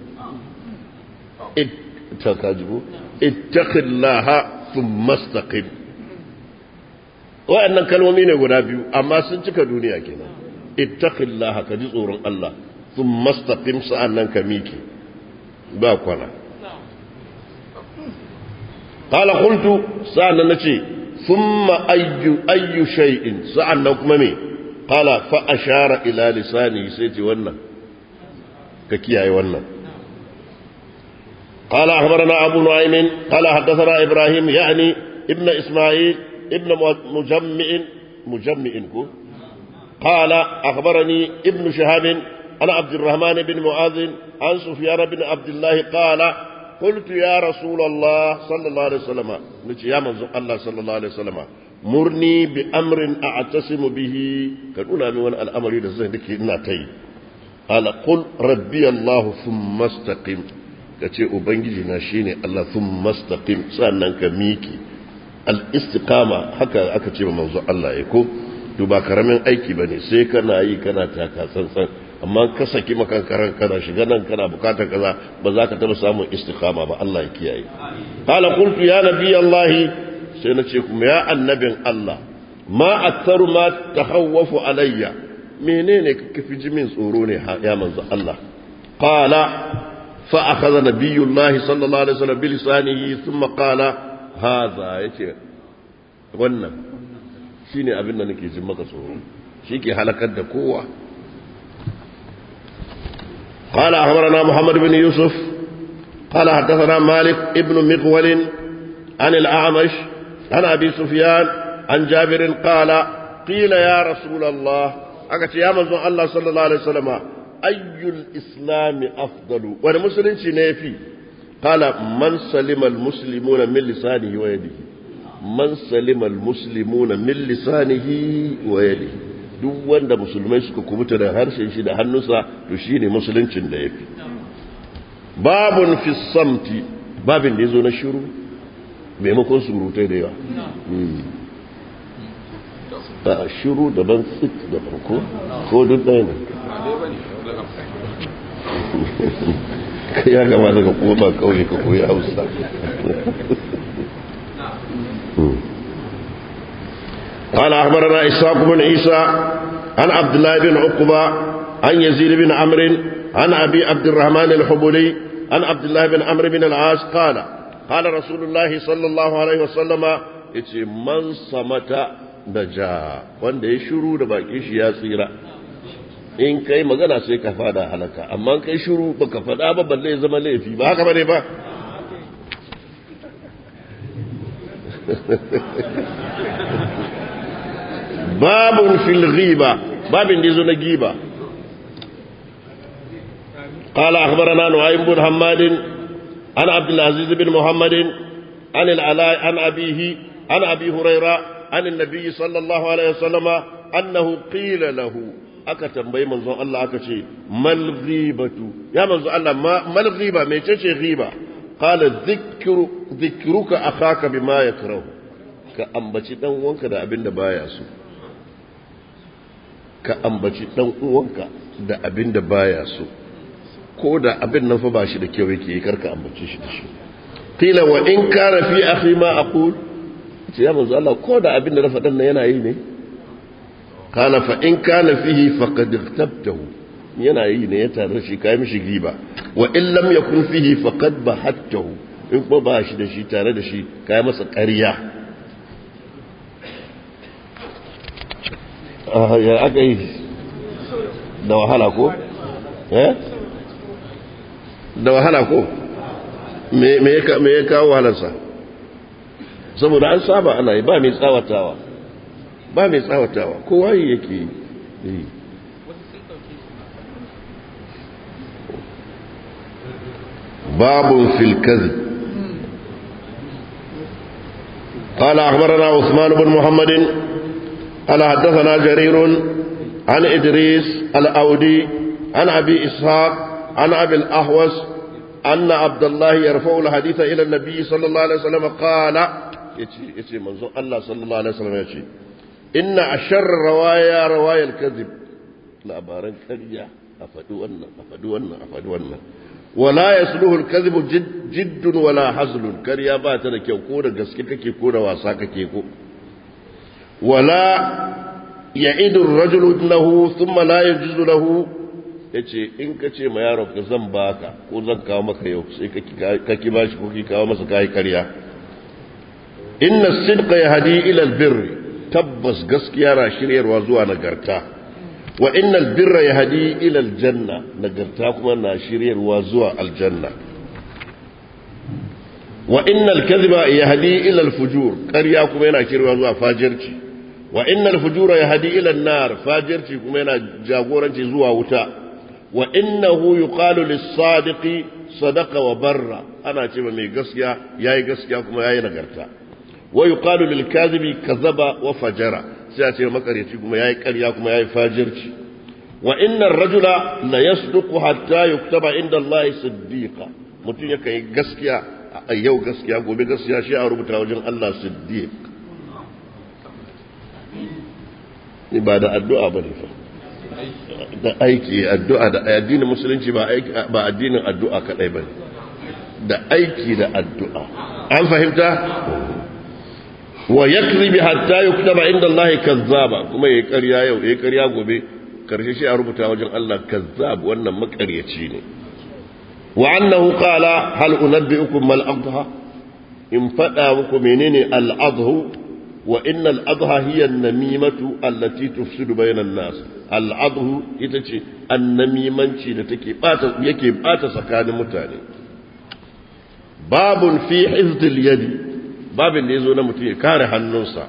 اتق الله ثم استقم wa'annan kalmomi ne guda biyu amma sun cika duniya kenan ittaqillaha ka ji tsoron Allah thumma istaqim sa'annan ka miki ba kwana qala qultu sa'an nace thumma ayyu ayyu shay'in sa'an nan kuma me qala fa ashara ila lisani sai ce wannan ka kiyaye wannan قال أخبرنا أبو نعيم قال حدثنا إبراهيم يعني ابن إسماعيل ابن مجمع مجمع قال أخبرني ابن شهاب عن عبد الرحمن بن معاذ عن سفيان بن عبد الله قال قلت يا رسول الله صلى الله عليه وسلم نتي يا منزل الله صلى الله عليه وسلم مرني بأمر أعتصم به كان أولى من الأمر يدزه لكي ناتي قال قل ربي الله ثم استقم كتي أبنجي ناشيني الله ثم استقم سألنا كميكي الاستقامة حكا أكتي منزل الله يكو to ba karamin aiki bane sai kana yi kana taka tsantsan amma ka saki makan karan kana shiga nan kana bukatar kaza ba za ka taba samun istiqama ba Allah ya kiyaye qala qultu ya nabi Allah sai na ce kuma ya annabin Allah ma aktharu ma tahawwafu alayya menene kake fi jimin tsoro ne ya manzo Allah qala fa akhadha nabiyullahi sallallahu alaihi wasallam bi lisanihi thumma qala hadha yace wannan shi ne abin da nake jin maka tsoro shi ke halakar da kowa قال أخبرنا محمد بن يوسف قال حدثنا مالك ابن مقول عن الأعمش عن أبي سفيان عن جابر قال قيل يا رسول الله أكت يا منزون الله صلى الله عليه وسلم أي الإسلام أفضل والمسلم نيفي قال من سلم المسلمون من لسانه ويده man salima almuslimuna min lisanihi wa yadihi duk wanda musulmai suka kubuta da harshen shi da hannunsa to shine musuluncin da yafi babun fi samti babin da yazo na shiru maimakon surutai da yawa ba shiru daban tsit daban ko ko duk ɗaya ne ya gama daga koma kauye ka koyi hausa قال أخبرنا إسحاق بن عيسى عن عبد الله بن عقبة عن يزيد بن عمرو عن أبي عبد الرحمن الحبلي عن عبد الله بن عمرو بن العاص قال قال رسول الله صلى الله عليه وسلم yace man samata da ja wanda ya shiru da bakin shi ya tsira in kai magana sai ka fada halaka amma kai shiru baka fada ba balle ya zama laifi ba haka bane ba باب في الغيبة باب ديزو نجيبة قال أخبرنا نعيم بن حماد عن عبد العزيز بن محمد عن العلاء عن أبيه عن أبي هريرة عن النبي صلى الله عليه وسلم أنه قيل له aka tambayi manzon Allah aka ce mal ghibatu ya manzon Allah mal ghiba me ce ghiba qala dhikru dhikruka akhaka bima yakrahu ka ambaci dan uwanka da abin da baya so ka ambaci dan uwanka da abin da baya so ko da abin nan fa ba shi da kyau yake karka ambace shi da shi qila wa in kana fi akhi ma aqul ce ya manzo Allah ko da abin da na faɗan nan yana yi ne kana fa in kana fihi faqad ightabtahu yana yi ne ya tare shi kai mishi giba wa in lam yakun fihi faqad bahattahu in ko ba shi da shi tare da shi kai masa ƙarya ya aka yi da wahala ko? eh? da wahala ko? me ya kawo wahalarsa saboda an saba ana yi ba mai tsawatawa ba mai tsawatawa kowa yi yake yi babun filkazi قال أخبرنا عثمان بن محمد قال حدثنا جرير عن إدريس الأودي عن أبي إسحاق عن أبي الأحوص أن عبد الله يرفع الحديث إلى النبي صلى الله عليه وسلم قال يتي يتي منظور الله صلى الله عليه وسلم يتي إن أشر روايا روايا الكذب لا بارن كريا أفدو أن أفدو أن أفدو أن ولا يسلوه الكذب جد, جد ولا حزل كريا باتنا كيو كورا قسكتك كورا واساك كيكو ولا يعيد الرجل له ثم لا يجوز له yace in ka ce ma yaron ka zan baka ko zan kawo maka yau sai ka ki bashi ko ki kawo masa kai karya inna sidqa yahdi ila albirr tabbas gaskiya na shiryarwa zuwa nagarta wa inna albirra yahdi ila aljanna nagarta kuma na shiryarwa zuwa aljanna wa inna alkadhiba yahdi ila alfujur ƙarya kuma yana shiryarwa zuwa fajirci wa inna alfujura yahdi ila an-nar fajirci kuma yana jagoranci zuwa wuta wa innahu yuqalu lis-sadiqi sadaqa wa barra ana cewa mai gaskiya yayi gaskiya kuma yayi nagarta wa yuqalu lil-kadhibi kadhaba wa fajara sai a ce makaryaci kuma yayi ƙarya kuma yayi fajirci wa inna ar-rajula la yasduqu hatta yuktaba inda Allah siddiqa mutum yake yi gaskiya a yau gaskiya gobe gaskiya shi a rubuta wajen Allah siddiq ni ba da addu'a bane fa da aiki addu'a da addinin musulunci ba aiki ba addinin addu'a kadai bane da aiki da addu'a an fahimta wa yakzibi hatta yuktaba inda Allah kazzaba kuma yayi ƙarya yau yayi ƙarya gobe karshe shi a rubuta wajen Allah kazzab wannan makaryaci ne wa annahu qala hal unabbiukum mal adha in fada muku menene al adhu wa inna al adha hiya an namimatu allati tufsidu bayna nas al adhu ita ce annamimanci da take bata yake bata tsakanin mutane babun fi hifdil yadi babin da yazo na mutum ya kare hannunsa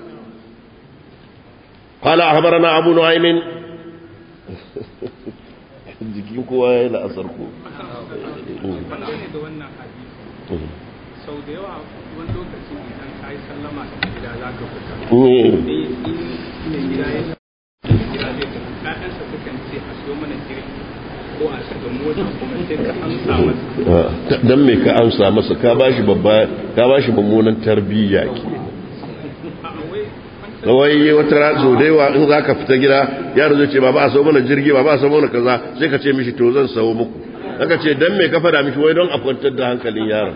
qala ahbarana abu nu'aymin jikin kowa ya yi la'asar ko sau da yawa wani lokacin idan ka yi sallama da gida za ka fita ne gida ya gida zai tafi ƴaƴansa sukan ce a siyo mana jirgi ko a shiga mota kuma sai ka amsa masa dan me ka amsa masa ka bashi babba ka bashi mummunan tarbiyya ke kawai wata ratso da yawa in za ka fita gida yaro zai ce ba ba a sau mana jirgi ba ba a sau mana kaza sai ka ce mishi to zan sau muku aka ce dan me ka fada mishi wai don a kwantar da hankalin yaron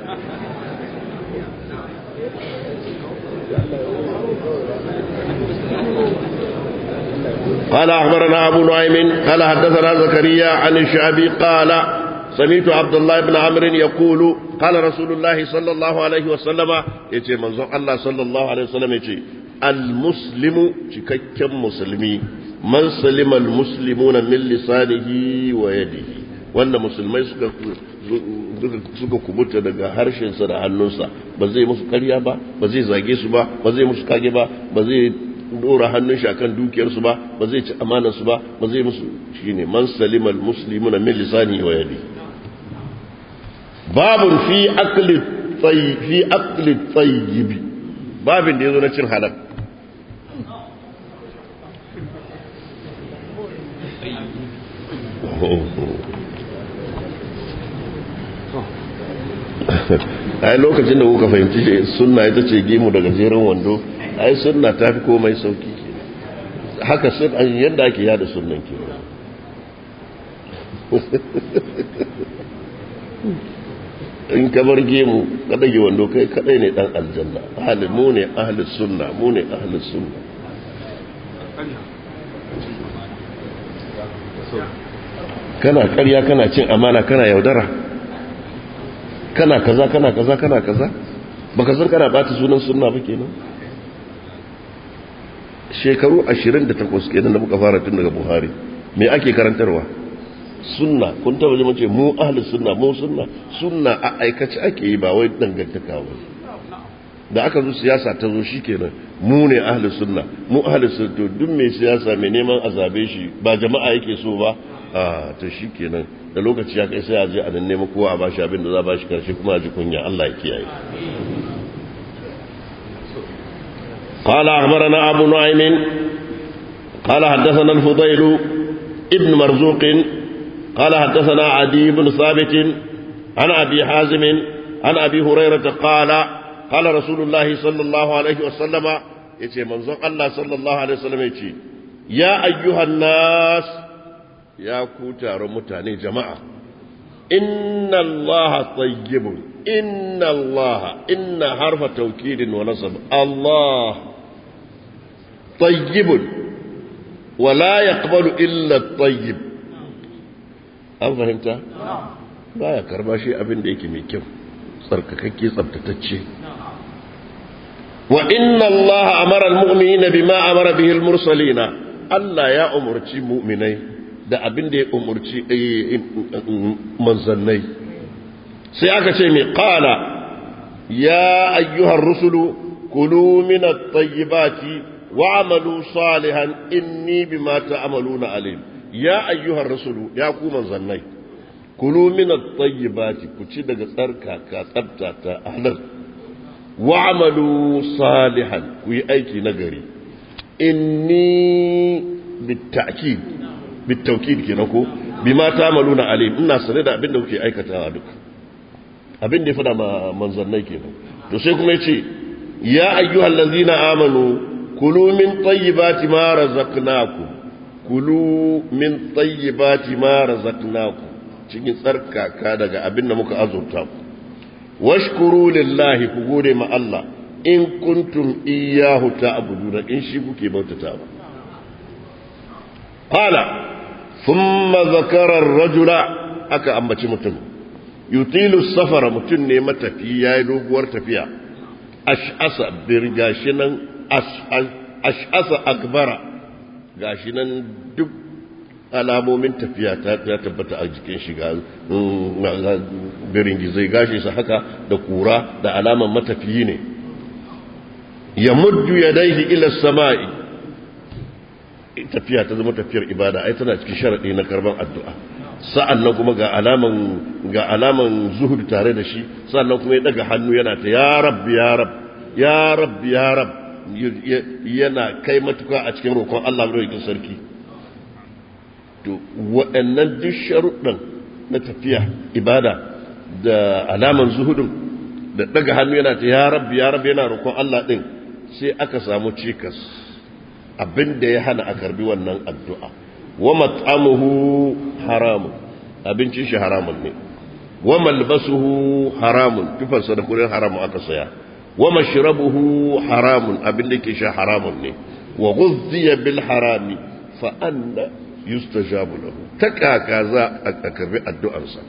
قال أخبرنا أبو نعيم قال حدثنا زكريا عن الشعبي قال سمعت عبد الله بن عمرو يقول قال رسول الله صلى الله عليه وسلم يتي منظر الله صلى الله عليه وسلم يتي المسلم cikakken musulmi man salima almuslimuna min lisanihi wa yadihi wanda musulmai suka suka kubuta daga harshensa da hannunsa ba zai musu karya ba ba zai zage su ba ba zai musu kage ba ba zai dora hannun shi akan dukiyarsu ba ba zai ci amanar su ba ba zai musu shine man salima almuslimuna min lisanihi wa yadihi babun fi akli tayyib fi akli tayyib babin da yazo na cin halal ai lokacin da kuka fahimci sunna ita ce gemu daga jerin wando ai sunna ta fi komai sauki haka sun an yadda ake yada sunnan ke in ka bar gemu ka dage wando kai kadai ne dan aljanna ahli mu ne ahli sunna mu ne ahli sunna kana karya kana cin amana kana yaudara kana kaza kana kaza kana kaza baka san kana bata sunan sunna ba kenan shekaru 28 kenan da muka fara tun daga Buhari me ake karantarwa sunna kun taba ji mace mu ahli sunna mu sunna sunna a aikace ake yi ba wai dangantaka ba da aka zo siyasa ta zo shikenan mu ne ahli sunna mu ahli sunna to duk mai siyasa mai neman azabe shi ba jama'a yake so ba a to shikenan da lokaci ya kai sai a je a nan nemi kowa a bashi abin da za a bashi karshe kuma a ji kunya Allah ya kiyaye قال أخبرنا أبو نعيم قال حدثنا الفضيل ابن مرزوق قال حدثنا عدي بن ثابت عن أبي حازم عن أبي هريرة قال قال رسول الله صلى الله عليه وسلم يتي منظر الله صلى الله عليه وسلم يتي يا أيها الناس يا كوتار متاني جماعة إن الله طيب إن الله إن حرف توكيد ونصب الله طيب ولا يقبل إلا الطيب an fahimta ba ya karba shi abin da yake mai kyau tsarkakakke tsabtatacce wa inna Allah amara al-mu'minina bima amara bihi al-mursalina Allah ya umurci mu'minai da abin da ya umurci manzannai sai aka ce mai qala ya ayyuhar rusulu kulu min at-tayyibati wa'malu salihan inni bima ta'maluna alim ya ayyuhar rusulu ya ku manzannai kulu min at-tayyibati ku ci daga tsarka ka tsabta ta halal wa'malu salihan ku yi aiki nagari inni bitta'kid bittawkid kenan ko bima ta'maluna alim ina sane da abin da kuke aikatawa duka abin da ya fada ma manzannai kenan to sai kuma yace ya ayyuhal ladzina amanu kulu min tayyibati ma razaqnakum kulu min tayyibati ma razaqnakum cikin tsarkaka daga abin da muka azurta ku washkuru lillahi ku gode ma Allah in kuntum iyyahu ta'buduna in shi kuke bautata ba qala thumma zakara ar-rajula aka ambaci mutum yutilu safara mutum ne matafi yayi doguwar tafiya ash'asa birgashi nan ash'asa akbara gashi nan duk alamomin tafiya ta tabbata a jikin shiga birin gizai gashi sa haka da kura da alaman matafiyi ne ya muddu ya daihi ila sama'i tafiya ta zama tafiyar ibada ai tana cikin sharaɗi na karban addu'a sa'an nan kuma ga alaman ga alaman zuhud tare da shi sa'an nan kuma ya daga hannu yana ta ya rabbi ya rab ya rabbi ya rab yana kai matuka a cikin roƙon Allah mai sarki to waɗannan duk sharuɗan na tafiya ibada da alaman zuhudun da daga hannu yana ta ya rabbi ya rabbi yana roƙon Allah ɗin sai aka samu cikas abin da ya hana a karbi wannan addu'a wa mat'amuhu haramun abincin shi haramun ne wa malbasuhu haramun tufarsa da kurin haramun aka saya wa mashrabuhu haramun abin da ke sha haramun ne wa ghuzziya bil harami fa anna yustajabu lahu ta kaka za a karbi addu'arsa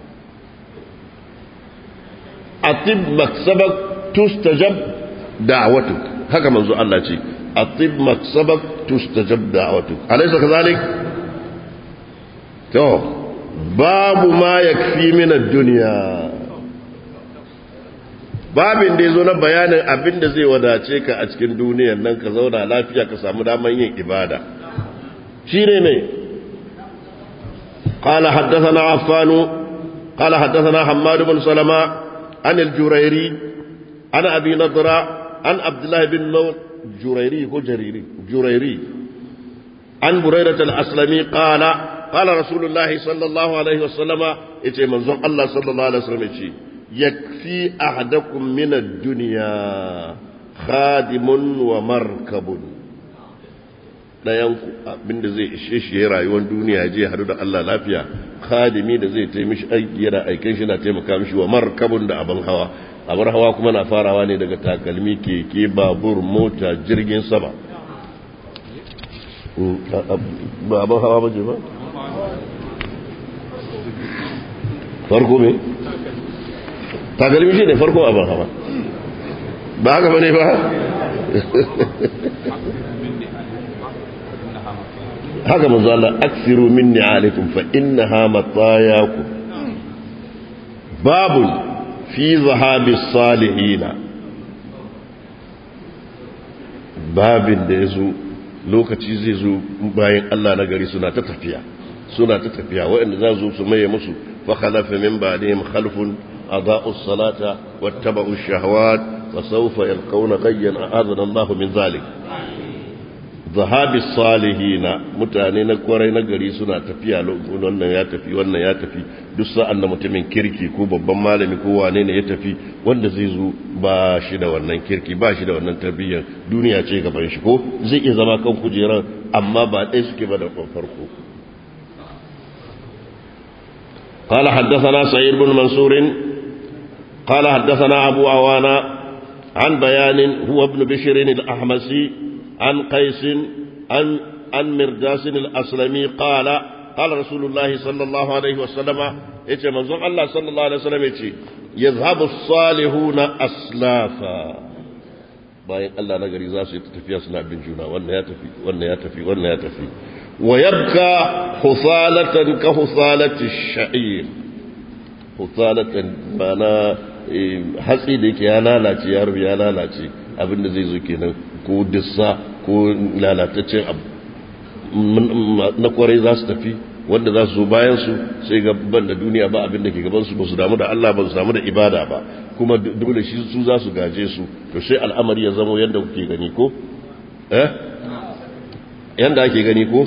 atib maksabak tustajab da'watuk haka manzo Allah ce atib maksabak tustajab da'watuk alaysa kadhalik to babu ma yakfi min ad-dunya babin da yazo na bayanin abin da zai wadace ka a cikin duniyar nan ka zauna lafiya ka samu daman yin ibada shine ne قال حدثنا عفان قال حدثنا حماد بن سلمة عن الجريري عن أبي نضرة عن عبد الله بن نور جريري هو جريري جريري عن بريرة الأسلمي قال قال رسول الله صلى الله عليه وسلم إتي منظر الله صلى الله عليه وسلم إتي يكفي أحدكم من الدنيا خادم ومركب ɗayanku abinda zai ishe shi ya rayuwar duniya je hadu da Allah lafiya khadimi da zai taimishi aiki yana aikin shi na taimaka mishi wa markabun da abin hawa abin hawa kuma na farawa ne daga takalmi keke babur mota jirgin sama ba abin hawa ba je ba farko me takalmi shi ne farko abin hawa ba haka ba ne ba haka manzo Allah aksiru min ni'alikum fa innaha matayakum babun fi zahabi salihina babin da yazo lokaci zai zo bayan Allah na gari suna ta tafiya suna ta tafiya waɗanda za su su maye musu fa khalafa min ba'dihim khalfun adaa'u salata wattaba'u shahawat wa sawfa yalqawna ghayyan a'adana Allah min zalik zahabi salihina mutane na kwarai na gari suna tafiya wannan ya tafi wannan ya tafi duk sa'an da mutumin kirki ko babban malami ko wane ne ya tafi wanda zai zo ba shi da wannan kirki ba shi da wannan tarbiyyar duniya ce gaban shi ko zai iya zama kan kujerar amma ba ɗaya suke ba da farko قال حدثنا سعيد بن منصور قال حدثنا أبو عوانا عن بيان هو ابن بشر الأحمسي عن قيس عن عن مرداس الأسلمي قال قال رسول الله صلى الله عليه وسلم يتي منظر الله صلى الله عليه وسلم يتي يذهب الصالحون أسلافا bayan Allah na gari za su yi tafiya suna bin juna wannan ya tafi wannan ya tafi wannan ya tafi wa yabka husalatan ka husalati sha'ir husalatan bana hatsi da yake ya lalace ya rubi ya lalace abinda zai zo kenan ko dissa ko lalataccen abu na kwarai za su tafi wanda za su zo bayan su sai gaban da duniya ba abin da ke gaban su ba su damu da Allah ba su damu da ibada ba kuma dole shi su za su gaje su to sai al'amari ya zama yadda kuke gani ko eh yanda ake gani ko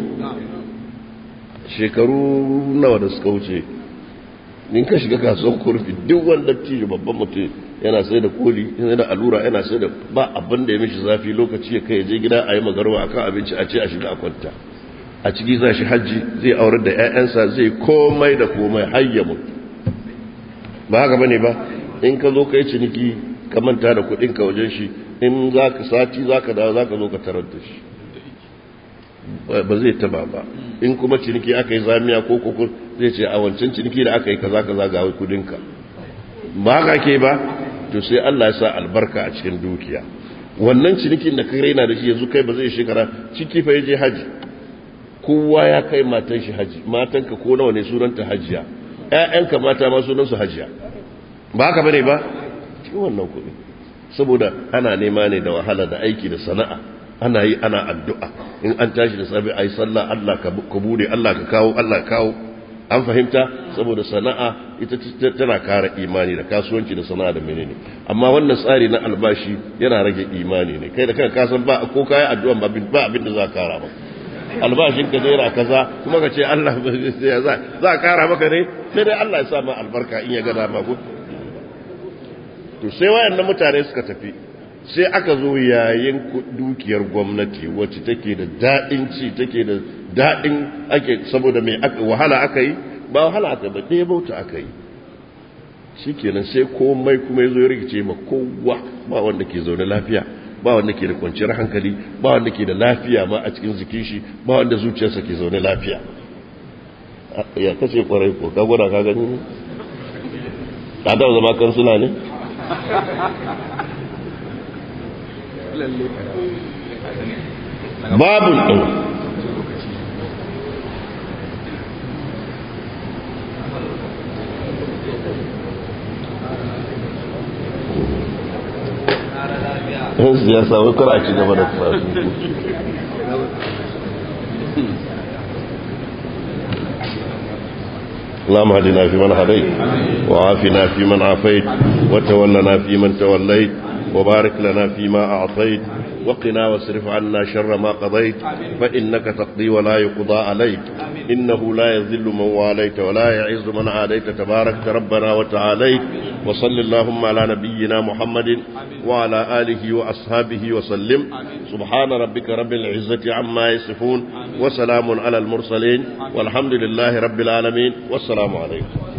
shekaru nawa da suka wuce in ka shiga kasuwar kurfi duk wanda tijo babban mutum yana sai da koli yana da allura yana sai da ba abin da ya mishi zafi lokaci ya kai je gida a yi magarwa akan abinci a ce a shiga a kwanta a ciki za shi hajji zai aurar da 'ya'yansa zai komai da komai hayya mutu ba haka bane ba in ka zo ka yi ciniki ka manta da kuɗin ka wajen shi in za ka sati za ka dawo za ka zo ka tarar da shi ba zai taba ba in kuma ciniki aka yi zamiya ko kukur zai ce a wancan ciniki da aka yi kaza kaza ga kudinka ba haka ke ba to sai Allah ya sa albarka a cikin dukiya wannan cinikin da ka raina da shi yanzu kai ba zai shekara ciki fa yaje haji kowa ya kai matan shi haji matanka ko nawa ne sunanta hajiya ƴaƴanka mata ma sunan su hajiya ba haka bane ba cikin wannan kuɗi saboda ana nema ne da wahala da aiki da sana'a ana yi ana addu'a in an tashi da safe ayi sallah Allah ka bude Allah ka kawo Allah ka kawo an fahimta saboda sana'a ita tana kara imani da kasuwanci da sana'a da menene amma wannan tsari na albashi yana rage imani ne kai da kanka kasan ba ko kai addu'a ba ba abin da za ka kara ba albashin ka naira kaza kuma ka ce Allah za za kara maka ne sai dai Allah ya sa ma albarka in ya ga dama ko to sai wayannan mutane suka tafi sai aka zo yayin dukiyar gwamnati wacce take da daɗin ci take da daɗin ake saboda mai wahala aka yi ba wahala aka ba ɗaya bauta aka yi shi kenan sai komai kuma ya zo ya rikice ma kowa ba wanda ke zaune lafiya ba wanda ke da kwanciyar hankali ba wanda ke da lafiya ma a cikin jikin shi ba wanda zuciyarsa ke zaune lafiya ya kace kwarai ko ka gwada ka gani ne ka taɓa zama kansula ne babun ɗin yan siyasa wai kar a ci gaba da karatu اللهم اهدنا فيمن هديت وعافنا فيمن عافيت وتولنا فيمن توليت وبارك لنا فيما أعطيت وقنا واصرف عنا شر ما قضيت فإنك تقضي ولا يقضى عليك إنه لا يذل من واليت ولا يعز من عاديت تبارك ربنا وتعاليت وصل اللهم على نبينا محمد وعلى آله وأصحابه وسلم سبحان ربك رب العزة عما يصفون وسلام على المرسلين والحمد لله رب العالمين والسلام عليكم